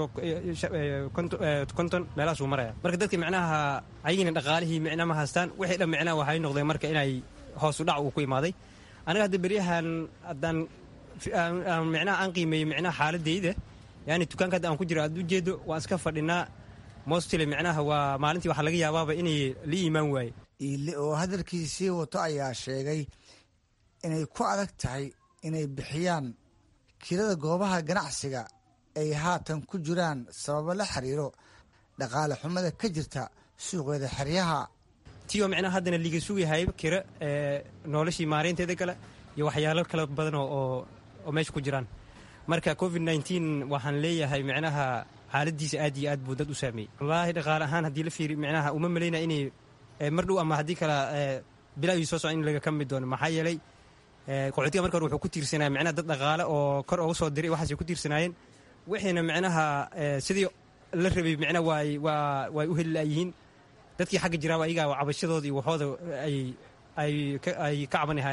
konton meelahaasuu maraya marka dadka micnaha ayagina dhaqaalihii micna ma haystaan wixii dhan micnaha waxay noqdeen marka inay hoosu dhac uu ku imaaday aniga hadda beryahan haddaan micnaha aan qiimeeyo micnaha xaaladayda yani dukaanka hadda aan ku jiro aad ujeedo waan iska fadhinaa mostly micnaha waa maalintii waxaa laga yaabaaba inay la iimaan waaye iile oo hadalkiisii wato ayaa sheegay inay ku adag tahay inay bixiyaan kirada goobaha ganacsiga ay haatan ku jiraan sababo la xiriiro dhaqaale xumada ka jirta suuqeeda xeryaha tiyo micnaha haddana liga sugayahay kira noloshii maareynteeda kale iyo waxyaalo kala badan oo oo meesha ku jiraan marka covid nneteen waxaan leeyahay micnaha xaaladiisa aad iyo aad buu dad u saameeyey wallaahi dhaqaale ahaan haddii la fiiri micnaha uma malaynaya inay mar dhow ama haddii kale bilaawii soo socon in laga kami doono maxaa yeelay qaxootiga marka hore wuxuu ku tiirsanaya micnaha dad dhaqaale oo kor uga soo diray waxaasay ku tiirsanaayeen wixiina micnaha sidii la rabay micnaha waay waa way u heli laayihiin dadkii xagga jiraaba ayagaa cabashadooda iyo waxooda ay ay ay ka cabanihayaan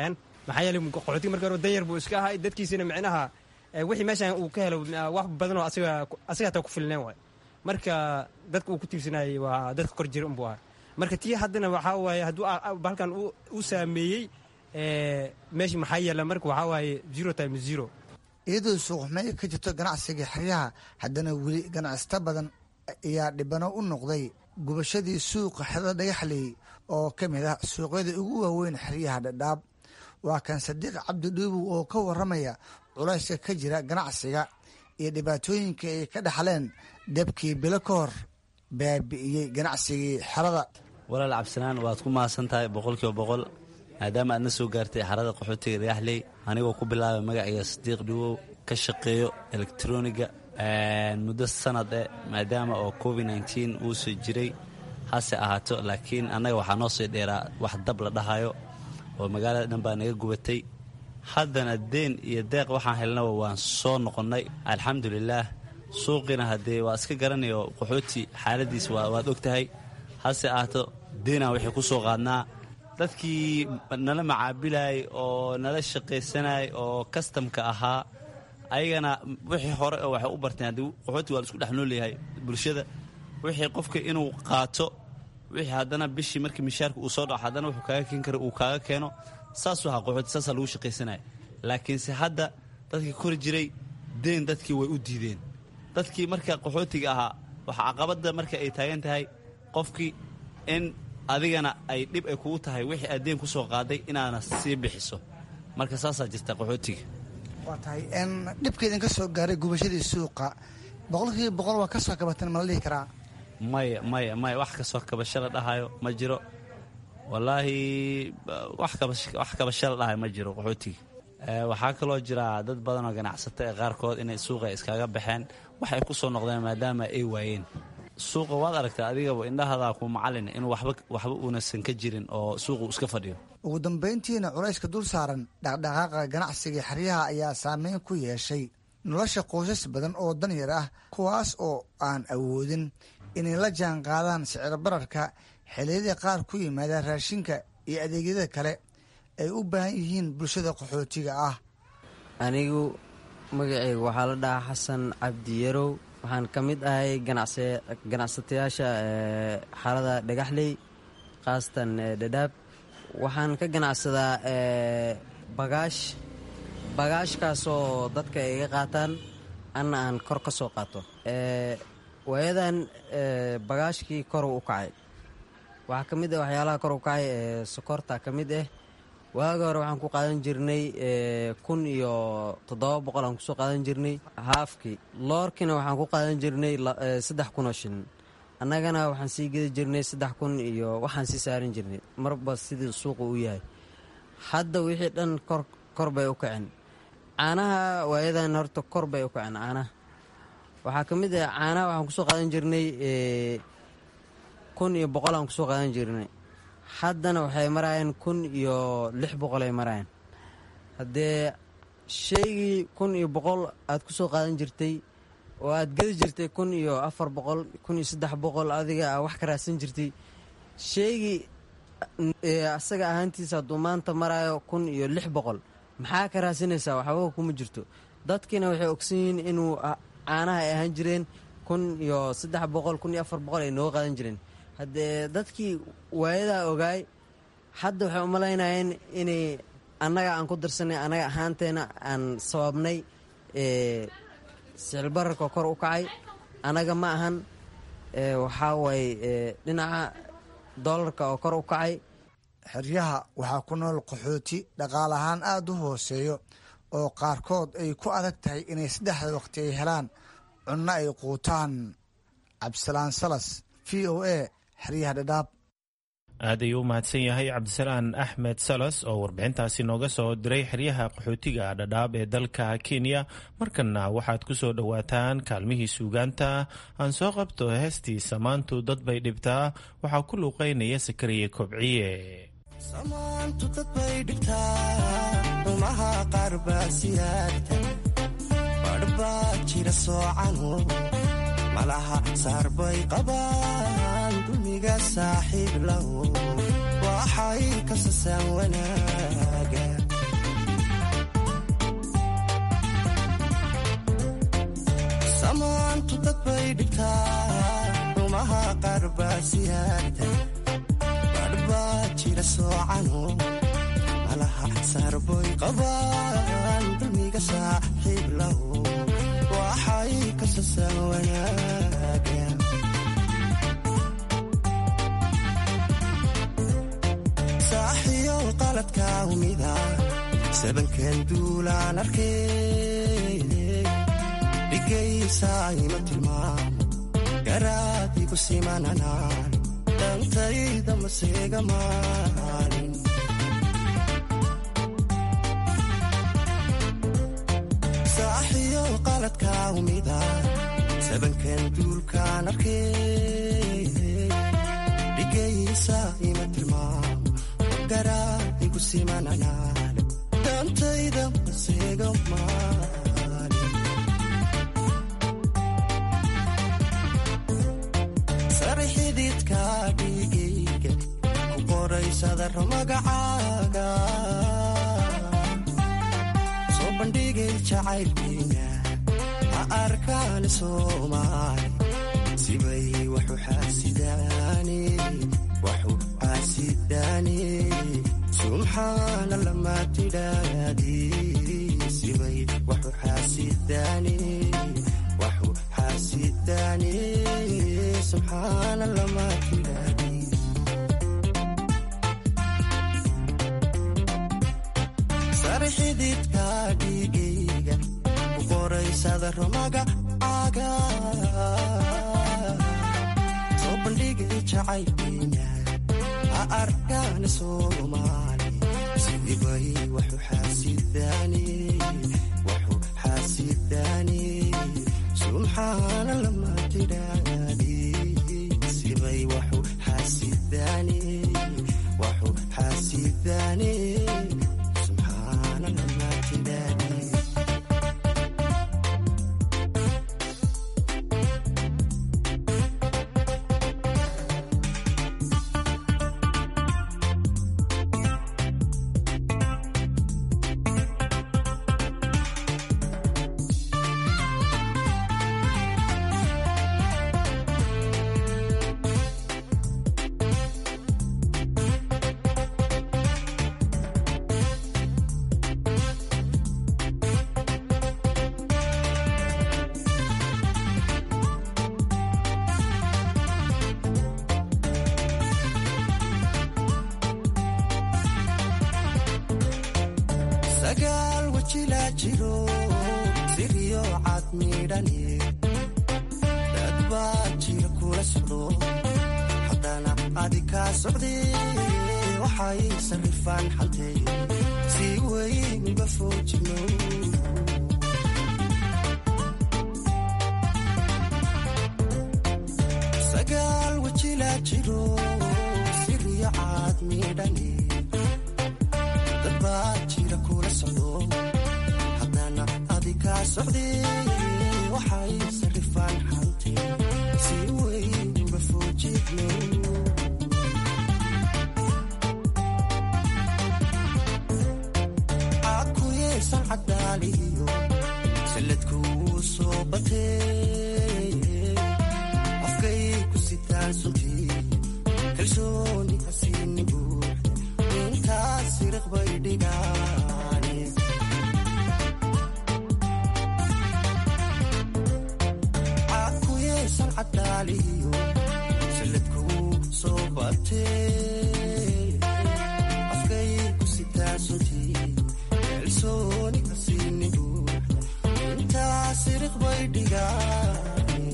maxaa yeeley qaxootiga marka hore danyar buu iska ahay dadkiisina micnaha wixii meeshan uu ka helo wax badan oo asiga asiga hataa ku filneen waay marka dadka uu ku tiirsanayay waa dadka kor jira unbuu ahay marka tii haddana waxaa waaye hadduu halkan u saameeyey meeshii maxaa yeela marka waxaa waaye zero time zero iyadoo suuqxumey ka jirto ganacsiga xeryaha haddana weli ganacsata badan ayaa dhibano u noqday gubashadii suuqa xerada dhagaxley oo ka mid ah suuqyada ugu waaweyn xeryaha dhadhaab waa kan sadiiq cabdi dhuubow oo ka waramaya culayska ka jira ganacsiga iyo dhibaatooyinka ay ka dhaxleen debkii bilo ka hor baabi'iyey ganacsigii xerada walaal cabsinaan waad ku mahadsan tahay boqolkiiba boqol maadaama aadna soo gaartay xarada qaxootiga dhagaxley anigoo ku bilaabay magaciga sadiiq dhuwow ka shaqeeyo elektroniga muddo sanad eh maadaama oo covid nteen uusoo jiray hase ahaato laakiin annaga waxaa noo sii dheeraa wax dab la dhahayo oo magaalada dhan baa naga gubatay haddana deen iyo deeq waxaan helnaba waan soo noqonnay alxamdulilaah suuqiina haddee waa iska garanayo qaxooti xaaladiis waad og tahay hase ahaato deenaan waxay ku soo qaadnaa dadkii nala macaabilayay oo nala shaqaysanayay oo kastamka ahaa ayagana wixii hore oo waxay u barteen haddii qaxooti waa la isku dhex noolyahay bulshada wixii qofka inuu qaato wixii haddana bishii markii mishaarka uu soo dhaco haddana wuxuu kaaga keen kara uu kaaga keeno saasuu ahaa qaxooti saasaa lagu shaqaysanaya laakiinse hadda dadkii kori jiray deen dadkii way u diideen dadkii marka qaxootiga ahaa waxa caqabadda marka ay taagan tahay qofkii in adigana ay dhib ay kugu tahay wixii aad deen ku soo qaaday inaana sii bixiso marka saasaa jirta qaxootiga waa tahay dhibka idinka soo gaaray gubashadii suuqa boqolkiiba boqol waa ka soo kabatan ma la dhihi karaa maya maya maya wax kasoo kabasho la dhahayo ma jiro wallaahi wax kabasho la dhahayo ma jiro qaxootiga waxaa kaloo jira dad badan oo ganacsato ee qaarkood inay suuqa iskaga baxeen waxay ku soo noqdeen maadaama ay waayeen suuqa waad aragtaa adigaba indhahadaa ku macalin inuu waxba uunasan ka jirin oo suuqu iska fadhiyo ugu dambayntiina culayska dul saaran dhaqdhaqaaqa ganacsiga xeryaha ayaa saameyn ku yeeshay nolosha qoysas badan oo danyar ah kuwaas oo aan awoodin inay la jaan qaadaan sicir bararka xilliyada qaar ku yimaada raashinka iyo adeegyada kale ay u baahan yihiin bulshada qaxootiga ah anigu magaceyga waxaa la dhahaa xasan cabdi yarow waxaan ka mid ahay ganacsatayaasha xarada dhagaxley khaasatan dhadhaab waxaan ka ganacsadaa bagaash bagaashkaasoo dadka ay iga qaataan anna aan kor ka soo qaato waayadan bagaashkii kor u kacay waxaa ka mid ah waxyaalaha kor u kacay sokorta ka mid ah waaga hore waxaan ku qaadan jirnay kun iyo toddoba boqol aan kusoo qaadan jirnay haafkii loorkiina waxaan ku qaadan jirnay saddex kun oo shilin annagana waxaan sii gedi jirnay saddex kun iyo waxaan sii saaran jirnay marba sidii suuqa u yahay hadda wixii dhan kor kor bay u kaceen caanaha waayadan horta kor bay u kaceen caanaha waxaa ka mid ah caanaha waxaan kusoo qaadan jirnay kun iyo boqol aan kusoo qaadan jirnay haddana waxay maraayeen kun iyo lix boqol ay maraayeen haddee shaygii kun iyo boqol aad ku soo qaadan jirtay oo aad gedi jirtay kun iyo afar boqol kun iyo saddex boqol adiga a wax ka raadsan jirtay shaygii asaga ahaantiisa hadduu maanta maraayo kun iyo lix boqol maxaa ka raadsanaysaa waxbaba kuma jirto dadkiina waxay ogsan yihiin inuu caanaha ay ahaan jireen kun iyo saddex boqol kun iyo afar boqol ay nooga qaadan jireen haddee dadkii waayadaa ogaay hadda waxay umalaynayeen inay annaga aan ku darsanay annaga ahaanteena aan sababnay sicilbararka kor u kacay annaga ma ahan waxaa waaye dhinaca doolarka oo kor u kacay xeryaha waxaa ku nool qaxooti dhaqaale ahaan aada u hooseeyo oo qaarkood ay ku adag tahay inay saddexda waqti ay helaan cunno ay quutaan cabdisalaan salas v o a xeryaha dhadhaab aad ayuu u mahadsan yahay cabdisalaan axmed salas oo warbixintaasi nooga soo diray xeryaha qaxootiga dhadhaab ee dalka kenya markanna waxaad ku soo dhowaataan kaalmihii suugaanta aan soo qabto heestii samaantu dad bay dhibtaa waxaa ku luuqaynaya sakariye kobciye samaantu dad bay dhibtaa rumaha qaar baa siyaagta badhbaa jira soocanu malaha saar bay qabaan dulmiga saaxiib lahu waxay ka sasaan wanaaga samaantu dad bay dhibtaa rumaha qaar baa siyaarta badhbaa jira soocano malaha saarboy qabaan dulmiga saaxiib lahu waxay ka sasaan wanaaga saaxiyow qaladka umida sabankan duulaan arkay dhigaysa ima tilmaamo garaadigu simananaan dantayda maseega maalin saaxiyow qaladka umida sabankan duulkaan arkay dhigaysa ima tilmaamo garaadigu simananaan dantayda maseega maalin sare xididka dhigayga ku qoraysadaro magacaaga soo bandhigay jacaylkayga ha arkaan soomaali sibay waxu xaasidaani waxu xaasidaani subxaana lama tidhaadi sibay waxu xaasidaani waxu xaasidaani subxaana lama tidhaadi sare xididka dhigayga ku qoraysadaro magacaaga soo bandhigay jacaylkayga ha arkaan soomaali sidibay waxu xaasidaani waxu xaasidaani subxaana lama tidhaadi sibay waxu xaasidaani waxu xaasidaani subxaana lama tidhaadi sagaal wajilaa jiro siriyo cad midhani dad baa jira kula socdo haddana adi kaa socde waxay sarrifaan xantee si weyn uga foojino sagaal wajilaa jiro siriyo cad midhani dad baa jira kula socdo haddana adi kaa socde waxay sarrifaan xante si weyn uga foojidno cakuyeesan cadaaliyo salladkuu soo batee afkay ku sitaan suntii kalsooni hasiini buuxda intaas siriq bay dhigaane cakuyeesan cadaaliyo salladkuu soo batee afkay ku sitaan suntii kalsooni hasiini buuxda intaas siriq bay dhigaane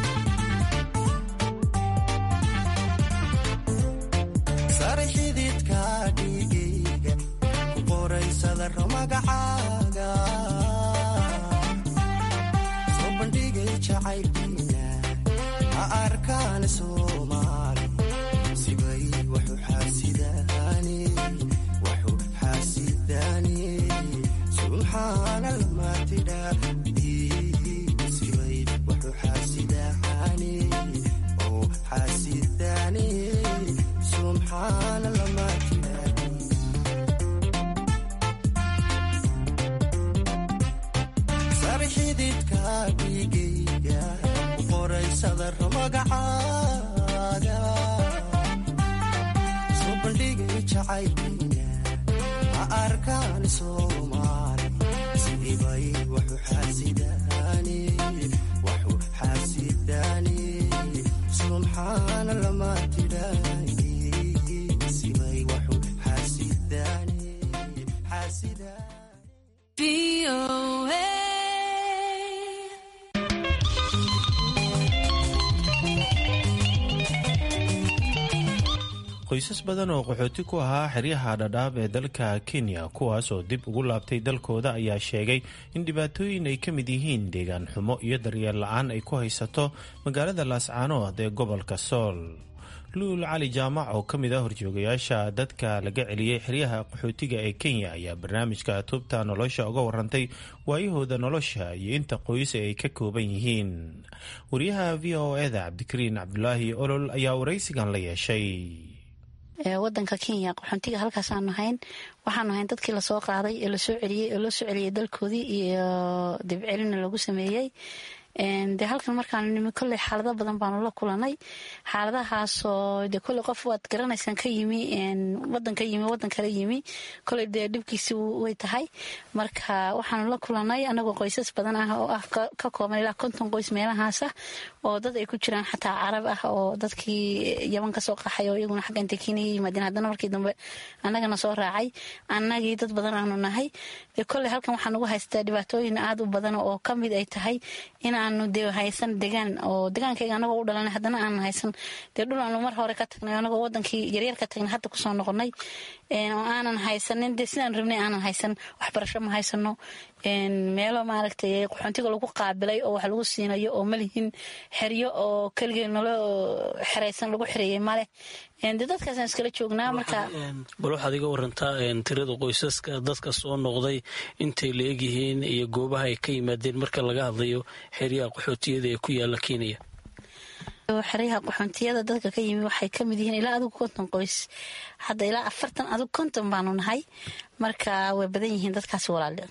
sare xididka dhigayga ku qoraysadaro magacaaga soo bandhigay jacaylkiina ha arkaan soomaali sibay waxu xaasidaani waxu xaasidaani subxaana lama tidhaadi sibay waxu xaasidaani oo xaasidaani subxaana lama tidhaadi sare xididka dhigayga magacaaga soo bandhigay jacaylkiina ha arkaan soomaali sidibay waxu xaasidaani waxu xaasidaani subxaana lama tidhaahi sibay waxu xaasidaani qoysas badan oo qaxooti ku ahaa xeryaha dhadhaab ee dalka kenya kuwaas oo dib ugu laabtay dalkooda ayaa sheegay in dhibaatooyin ay ka mid yihiin deegaan xumo iyo daryeel la-aan ay ku haysato magaalada laascaanood ee gobolka sool luul cali jaamac oo ka mid ah horjoogayaasha dadka laga celiyey xeryaha qaxootiga ee kenya ayaa barnaamijka tubta nolosha uga warantay waayahooda nolosha iyo inta qoys ay ka kooban yihiin wariyaha v o eda cabdikariin cabdulaahi olol ayaa waraysigan la yeeshay wadanka kenya qaxoontiga halkaasaanu hayn waxaanu hayn dadkii lasoo qaaday ee lasoo celiyey ee loo soo celiyey dalkoodii iyo dibcelina lagu sameeyey dee halkan markaanu nimi kolley xaalado badan baanu la kulanay xaaladahaasoo de kolley qof waad garanaysaan ka yimi wadan ka yimi wadan kala yimi kolley dee dhibkiisi way tahay marka waxaanu la kulanay anagoo qoysas badan ah oo ah ka kooban ilaa konton qoys meelahaasa oo dad ay ku jiraan xataa carab ah oo dadkii yaban kasoo qaxay oo iyaguna xagga inta kenya yimaadeen haddana markii dambe annagana soo raacay annagii dad badan aanu nahay dee kolley halkan waxaan ugu haystaa dhibaatooyin aada u badan oo kamid ay tahay inaanu de haysan degaan oo degaankayga anagoo u dhalanay haddana aanu haysan dee dhul aanu mar hore ka tagnay anagoo wadankii yaryar ka tagnay hadda kusoo noqonay oo aanan haysanin dee sidaan rabnay aanan haysan waxbarasho ma haysano meelo maaragtay qaxoontiga lagu qaabilay oo wax lagu siinayo oo malihin xeryo oo keligee nolo xeraysan lagu xereeyey maleh de dadkaasaan iskala joognaa marka bal waxaad iga warantaa tirada qoysaska dadka soo noqday intay la egyihiin iyo goobaha ay ka yimaadeen marka laga hadlayo xeryaha qaxootiyada ee ku yaala kenya xeryaha qaxoontiyada dadka ka yimi waxay ka mid yihiin ilaa adigu konton qoys hadda ilaa afartan adigu konton baanu nahay marka way badan yihiin dadkaas walaale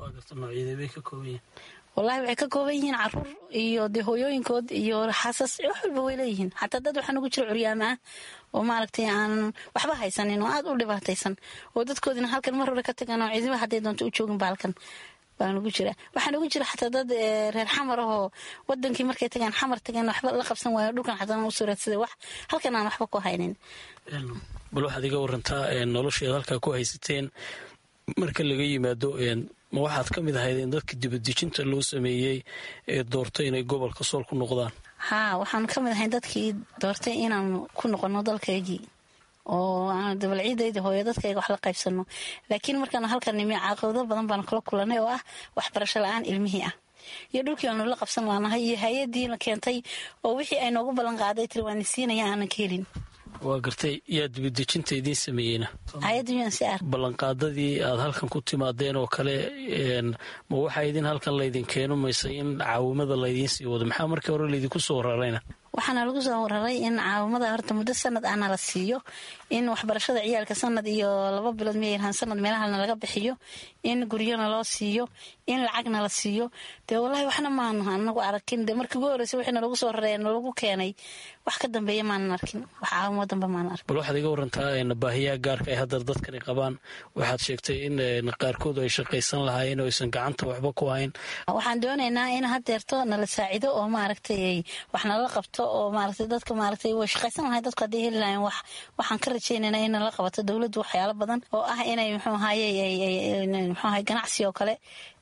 walahi waxay ka kooban yihiin caruur iyo dee hooyooyinkood iyo xaasas wax walba way leeyihiin xataa dad waxaa nugu jira curyaama ah oo maaragtay aan waxba haysanin oo aada u dhibaataysan oo dadkoodina halkan mar hore ka tagan oo ciidima hadday doonto u joogin ba halkan baa nugu jira waxaa nugu jira xataa dad reer xamar ahoo wadankii markay tagaan xamar tageen waxba la qabsan waayo dhulkan xataa usoo raadsada wax halkan aan waxba ku haynin bal waxaad iga warantaa nolosheed halkaa ku haysateen marka laga yimaado ma waxaad ka mid ahayd in dadka dibadejinta loo sameeyey ee doortay inay gobolka sool ku noqdaan haa waxaanu ka mid ahayn dadkii doortay inaanu ku noqono dalkaygii oo aanu dabalciidayda hooyo dadkayga wax la qaybsano laakiin markaanu halkan nimi caaqabado badan baanu kala kulanay oo ah waxbarasho la-aan ilmihii ah iyo dhulkii aanu la qabsan laanahay iyo hay-adiina keentay oo wixii ay noogu ballan qaaday tiri waani siinaya aanan ka helin waa gartay yaa dibadejinta idiin sameeyeyna ballanqaadadii aad halkan ku timaadeen oo kale ma waxaa idin halkan laydin keeno mayse in caawimada laydiin sii wado maxaa markii hore laydinku soo rarayna waxaana lagu soo wararay in caawimada horta muddo sanad ahna la siiyo in waxbarashada ciyaalka sanad iyo laba bilood miyayrahaan sanad meelahana laga bixiyo in guryona loo siiyo in lacagna la siiyo dee wallaahi waxna maanu anagu arkin dee markii ugu horreysa wixii nalagu soo raray nalagu keenay wax ka dambeeya maanan arkin wax caawimo dambe maanan arkin bal waxaad iga warantaa baahiyaha gaarka ay haddar dadkani qabaan waxaad sheegtay in qaarkood ay shaqaysan lahaayeen oo aysan gacanta waxba ku hayn waxaan doonaynaa in hadeerto nala saacido oo maaragtay wax nala qabto oo maaragtay dadka maaragtay way shaqaysan lahay dadku hadday heli lahayn wax waxaan ka rajaynaynaa in nala qabato dowladdu waxyaalo badan oo ah inay muxuu ahaye muxuu ahaye ganacsi oo kale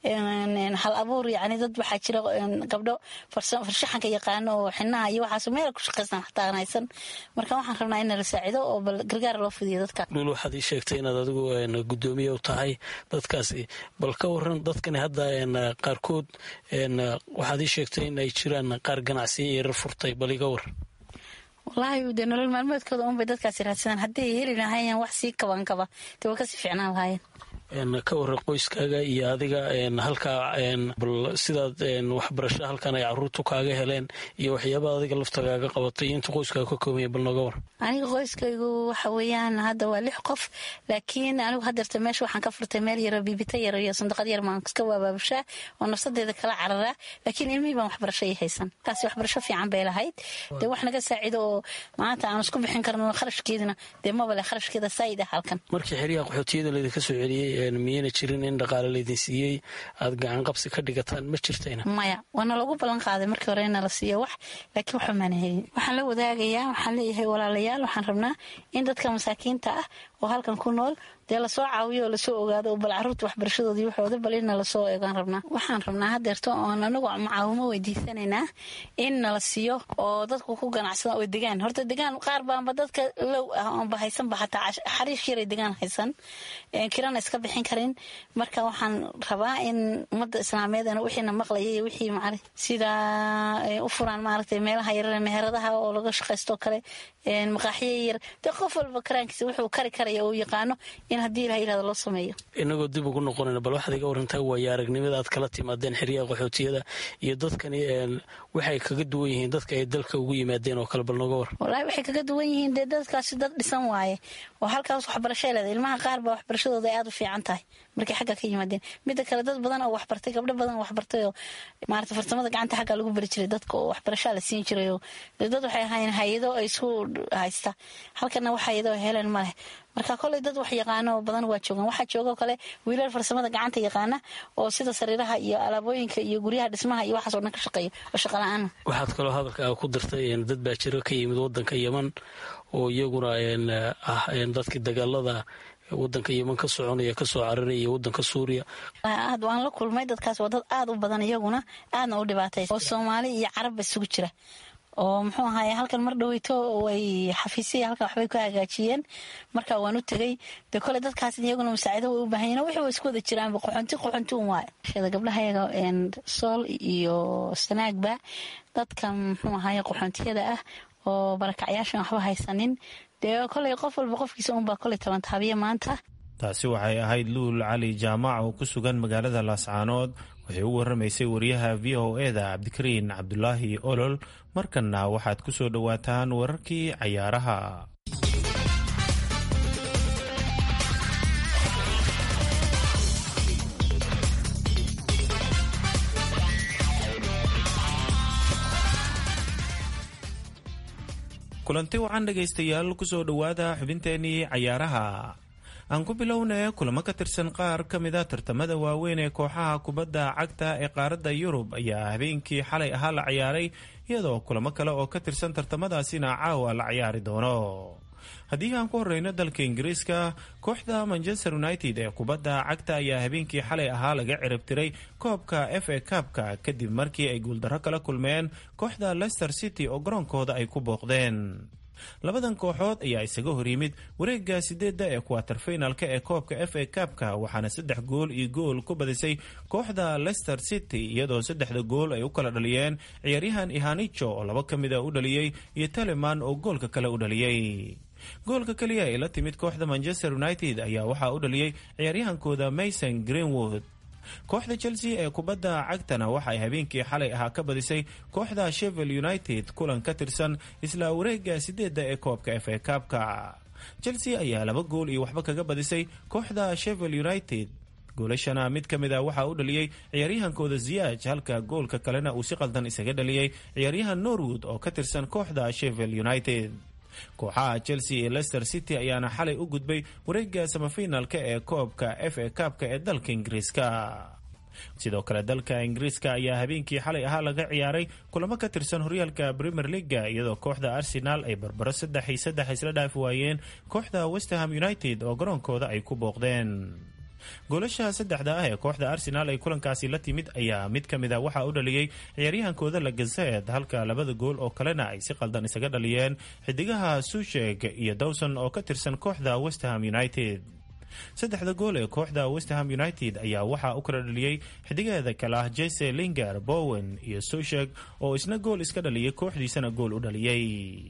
hal abuur yacni dad waxaa jira gabdho farshaxanka yaqaano oo xinaha iyo waxaas meel ku shaqaysan xataa aan haysan marka waxaan rabnaa in nala saacido oo bal gargaar loo fidiyo dadka dhul waxaad ii sheegtay inaad adigu guddoomiye u tahay dadkaasi bal ka waran dadkani hadda qaarkood waxaad ii sheegtay in ay jiraan qaar ganacsiya yarar furtay bal iga war wallaahi dee nolol maalmeedkooda unbay dadkaasi raadsadaan hadday heli lahaayeen wax sii kabaankaba dee way kasii ficnaan lahaayeen ka waran qoyskaaga iyo adiga halkaa bal sidaad waxbarasho halkan ay caruurtu kaaga heleen iyo waxyaaba adiga laftagaaga qabatay inta qoyskaaga ka koobanya bal nooga war aniga qoyskaygu waxa weeyaan hadda waa lix qof laakiin anigu hadeerta meesha waxaan ka furtay meel yaro biibita yar iyo sandaqad yar maan iska waabaabashaa oo nafsadeeda kala cararaa laakiin ilmihii baan waxbarasho ii haysan kaasi waxbarasho fiican bay lahayd dee wax naga saacido oo maanta aan isku bixin karno kharashkeedina dee maba le kharashkeeda saayid ah halkan markii xeryaha qaxootiyada laydinka soo celiyey miyayna jirin in dhaqaale laydin siiyey aad gacan qabsi ka dhigataan ma jirtayna maya waana lagu ballan qaaday markii hore ina la siiyo wax laakiin waxba maana helin waxaan la wadaagayaa waxaan leeyahay walaalayaal waxaan rabnaa in dadka masaakiinta ah oo halkan ku nool dee lasoo caawiyo oo lasoo ogaado oo bal caruurta waxbarashadoodii waxooda bal inna lasoo eegaan rabnaa waxaan rabnaa hadeerto oon anagu mucaawimo weydiisanaynaa in nala siiyo oo dadku ku ganacsada oo degaan horta degaan qaar baanba dadka low ah oonba haysanba xataa xariish yaray degaan haysan kirana iska bixin karin marka waxaan rabaa in ummadda islaameedana wixiina maqlaya iyo wixii macali sida u furaan maaragtay meelaha yarare meheradaha oo laga shaqaysto kale maqaaxiyo yar dee qof walba karaankiisa wuxuu kari karaya uu yaqaano in haddii ilaha yirahdo loo sameeyo inagoo dib ugu noqonayna bal waxaad iga warantaa waayo aragnimada aad kala timaadeen xeryaha qaxootiyada iyo dadkani waxay kaga duwan yihiin dadka ay dalka ugu yimaadeen oo kale bal nooga war wallaahi waxay kaga duwan yihiin dee dadkaasi dad dhisan waaye oo halkaas waxbarashay leeda ilmaha qaar baa waxbarashadooda ay aad u fiican tahay markay xagga ka yimaadeen midda kale dad badan oo waxbartay gabdho badan oo waxbartay oo maarata farsamada gacanta xagga lagu bari jiray dadka oo waxbarashaa la siin jiray oo dad waxay ahaayeen hay-ado ay isku haysta halkana wax hay-ado heleen ma leh marka koley dad wax yaqaano badan waa joogaan waxaa joogoo kale wiilal farsamada gacanta yaqaana oo sida sariiraha iyo alaabooyinka iyo guryaha dhismaha iyo waxaas oo dhan ka shaqeeya oo shaqala-aana waxaad kaloo hadalkaaga ku dirtay dad baa jiro ka yimid wadanka yeman oo iyaguna ah dadkii dagaalada wadanka yeman ka soconaya kasoo cararaya wadanka suuriya aad waan la kulmay dadkaas waa dad aad u badan iyaguna aadna u dhibaataysa oo soomaali iyo carabba isugu jira oo muxuu ahaye halkan mar dhaweyto way xafiisya halkan waxbay ku hagaajiyeen marka waan u tegey dee kole dadkaas iyaguna masaacido way u baahanyen wixii way isku wada jiraanba qoxonti qoxonti un waayo shada gabdhaha yaga sool iyo sanaagba dadkan muxuu ahaye qoxontiyada ah oo barakacyaashan waxba haysanin dee koley qof walba qofkiisa unbaa koley tabantaabiya maanta taasi waxay ahayd luul cali jaamac oo ku sugan magaalada laascaanood waxay u waramaysay wariyaha v o eda cabdikariin cabdulaahi olol markanna waxaad ku soo dhowaataan wararkii cayaaraha kulanti wacan dhegaystayaal kusoo dhowaada xubinteenii cayaaraha aan ku bilownay kulamo ka tirsan qaar ka mida tartamada waaweyn ee kooxaha kubadda cagta ee qaaradda yurub ayaa habeenkii xalay ahaa la ciyaaray iyadoo kulamo kale oo ka tirsan tartamadaasina caawa la ciyaari doono haddii aan ku horeyno dalka ingiriiska kooxda manchester united ee kubadda cagta ayaa habeenkii xalay ahaa laga ciribtiray koobka f a kabka kadib markii ay guuldarro kala kulmeen kooxda leicester city oo garoonkooda ay ku booqdeen labadan kooxood ayaa isaga hor yimid wareega sideedda ee kuwater finalka ee koobka f a kabka waxaana saddex gool iyo gool ku badisay kooxda leicester city iyadoo saddexda gool ay u kala dhaliyeen ciyaaryahan ihanicho oo laba ka mida u dhaliyey iyo teleman oo goolka kale u dhaliyey goolka keliya ee la timid kooxda manchester united ayaa waxaa u dhaliyey ciyaaryahankooda mason greenwood kooxda chelsea ee kubadda cagtana waxaay habeenkii xalay ahaa ka badisay kooxda shevel united kulan ka tirsan isla wareega sideedda ee koobka f a kabka chelsea ayaa laba gool iyo waxba kaga badisay kooxda shevel united goolashana mid ka mid a waxaa u dhaliyey ciyaaryahankooda ziyaaj halka goolka kalena uu si qaldan isaga dhaliyey ciyaaryahan norwood oo ka tirsan kooxda shevel united kooxaha chelsea iyo leicester city ayaana xalay u gudbay wareega samafinalka ee koobka f a kabka ee dalka ingiriiska sidoo kale dalka ingiriiska ayaa habeenkii xalay ahaa laga ciyaaray kulamo ka tirsan horyaalka premier leaga iyadoo kooxda arsenal ay barbaro saddex iyo saddex isla dhaafi waayeen kooxda westerham united oo garoonkooda ay ku booqdeen goolasha saddexda ah ee kooxda arsenal ay kulankaasi la timid ayaa mid ka mid a waxaa u dhaliyey ciyaaryahankooda lagazed halka labada gool oo kalena ay si qaldan isaga dhaliyeen xidigaha susheg iyo dawson oo ka tirsan kooxda westerham united saddexda gool ee kooxda westerham united ayaa waxaa u kala dhaliyey xidigeeda kale ah jese linger bowen iyo susheg oo isna gool iska dhaliyay kooxdiisana gool u dhaliyey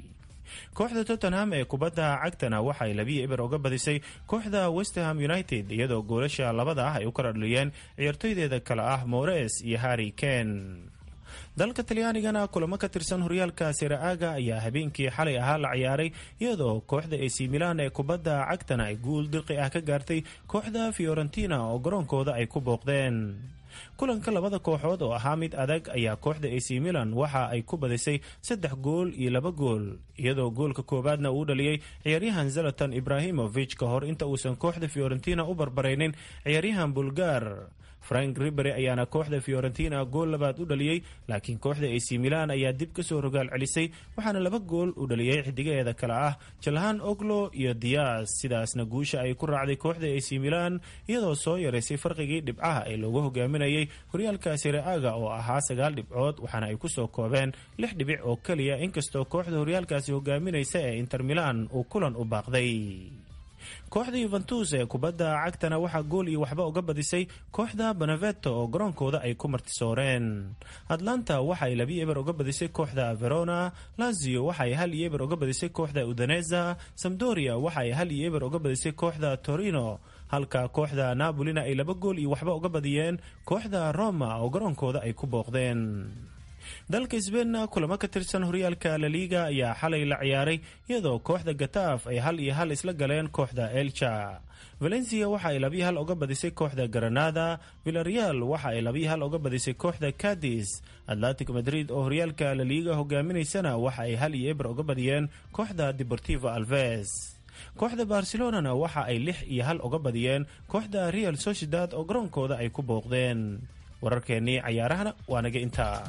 kooxda tottenham ee kubadda cagtana waxay labiyo eber uga badisay kooxda westerham united iyadoo goolasha labada ah ay u kala dhaliyeen ciyaartoydeeda kale ah mores iyo harry ken dalka talyaanigana kulamo ka tirsan horyaalka siraaga ayaa habeenkii xalay ahaa la ciyaaray iyadoo kooxda ac milan ee kubadda cagtana ay guul dirqi ah ka gaartay kooxda fiorentina oo garoonkooda ay ku booqdeen kulanka labada kooxood oo ahaa mid adag ayaa kooxda ac milan waxa ay ku badisay saddex gool iyo laba gool iyadoo goolka koowaadna uu dhaliyey ciyaaryahan zalatan ibrahimovic ka hor inta uusan kooxda fiorentina u barbaraynin ciyaaryahan bulgar frank ribery ayaana kooxda fiorentina gool labaad u dhaliyey laakiin kooxda ac milan ayaa dib kasoo rogaal celisay waxaana laba gool u dhaliyey xidigaheeda kale ah jalhan oglo iyo dias sidaasna guusha ay ku raacday kooxda ac milan iyadoo soo yaraysay farqigii dhibcaha ee loogu hogaaminayay horyaalka siraaga oo ahaa sagaal dhibcood waxaana ay kusoo koobeen lix dhibic oo keliya inkastoo kooxda horyaalkaasi hogaaminaysa ee inter milan uu kulan u baaqday kooxda yuventus ee kubadda cagtana waxaa gool iyo waxba uga badisay kooxda beneveto oo garoonkooda ay ku martisooreen atlanta waxaay labi eber uga badisay kooxda verona lazio waxaay hal iyo eber uga badisay kooxda udaneza samdoria waxaay hal iyo eber uga badisay kooxda torino halka kooxda napolina ay laba gool iyo waxba uga badiyeen kooxda roma oo garoonkooda ay ku booqdeen dalka sbeinna kulamo ka tirsan horyaalka laliga ayaa xalay la ciyaaray iyadoo kooxda gataaf ay hal iyo hal isla galeen kooxda elcha valencia waxa ay labiyo hal uga badisay kooxda granada villareal waxa ay labiyo hal uga badisay kooxda cadis atlantic madrid oo horyaalka laliga hogaaminaysana waxa ay hal iyo eber uga badiyeen kooxda deportivo alves kooxda barcelonana waxa ay lix iyo hal uga badiyeen kooxda real sociedad oo garoonkooda ay ku booqdeen wararkeennii cayaarahana waa naga intaa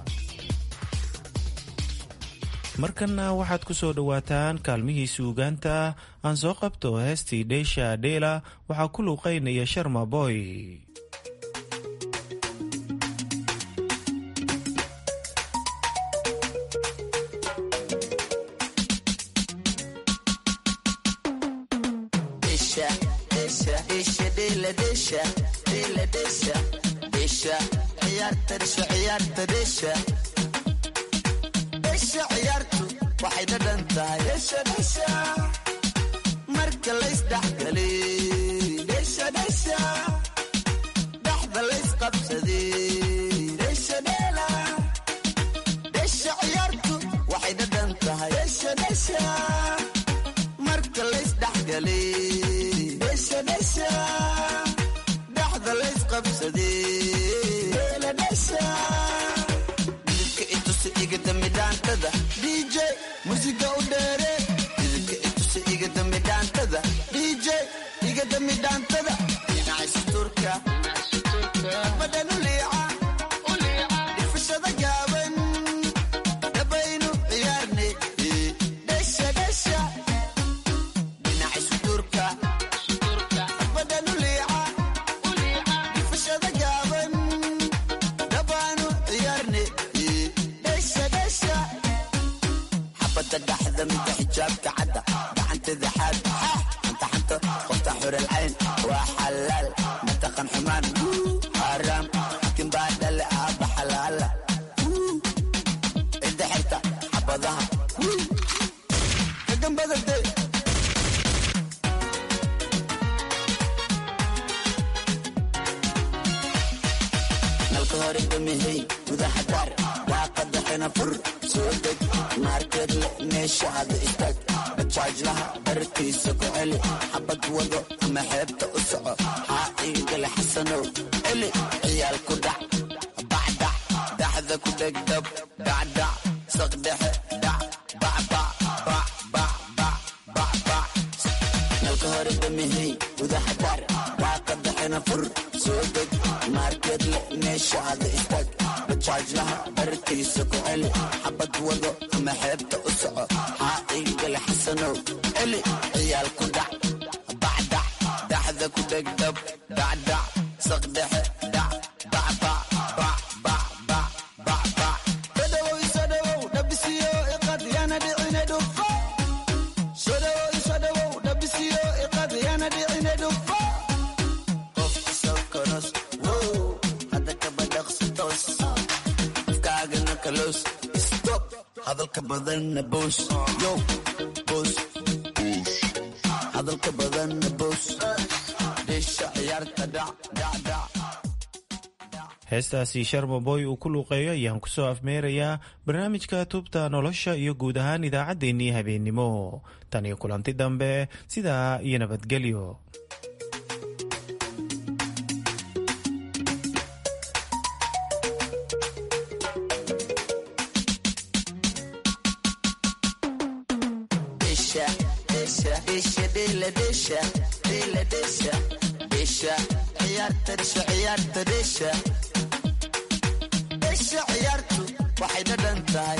markanna waxaad ku soo dhowaataan kaalmihii suugaanta aan soo qabto heestii dheesha dheela waxaa ku luuqaynaya sharma boy ciyaartu waxay dhadhan tahay marka laysdhexgaliy dhexda laysqabsaday ciyaartu waxay dhadhan tahay marka laysdhexgaliy dhexda laysqabsaday igadambidhaantada dj musiga u dheere idinka itusa igadambidhaantada dj igadambidhaantada dhinacaysturka badhanu liica dhifashada gaaban dhabaynu ciyaarne dhesha dhesha dhinacaysturka badhanu liica dhifashada gaaban dhabaanu ciyaarne xabada dhaxda midda xijaabka cadda gacanteeda xaad anta xanta qofta xuralcayn waa xalaal mataqan xumaan xaaraam xakin baa dhale aaba xalaala cidda xirta xabadaha kagambadade nalka hore damihey gudaha daar daaqada xina fur soo deg maarkeed le meesha aada istaag bajaajlaha barkiisa ku celi xabad wado ama xeebta u soco haa iigale xasanow celi ciyaal ku dhac bacdac daxda ku dhegdab dhacdhac saqdhexe dhac bacbacbacbacbacbac nalka hore damihey gudaha daar daaqada xina fur soo deg maarkeed le meesha aada istaag bajaajlaha barkiisa ku celi xabad wado ama xeebta u soco haa iigale xasanow celi ciyaal ku dhac bacdac daxda ku dhegdab dhacdhac saqdhexe dhac bacbacbacbacbacbac sodhawow isodhawow dhabisiyo iqad yana dhicine dhufo sodhawow isodhawow dhabisiyo iqad yana dhicine dhufo qofka sokoros wow hadda kabadhaqsi toos afkaagana kalos stop hadalka badanna boos yo boos hadalka badanna boos dheesha ciyaarta dhac dhac dhac heestaasi sharmaboy uu ku luuqeeyo ayaan ku soo afmeerayaa barnaamijka tubta nolosha iyo guud ahaan idaacaddeenii habeennimo tan iyo kulanti dambe sidaa iyo nabadgelyo dhesha ciyaartu waxay dhadhan tahay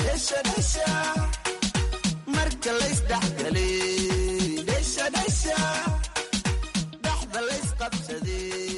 marka laysdhexgaliy dhexda laysqabsaday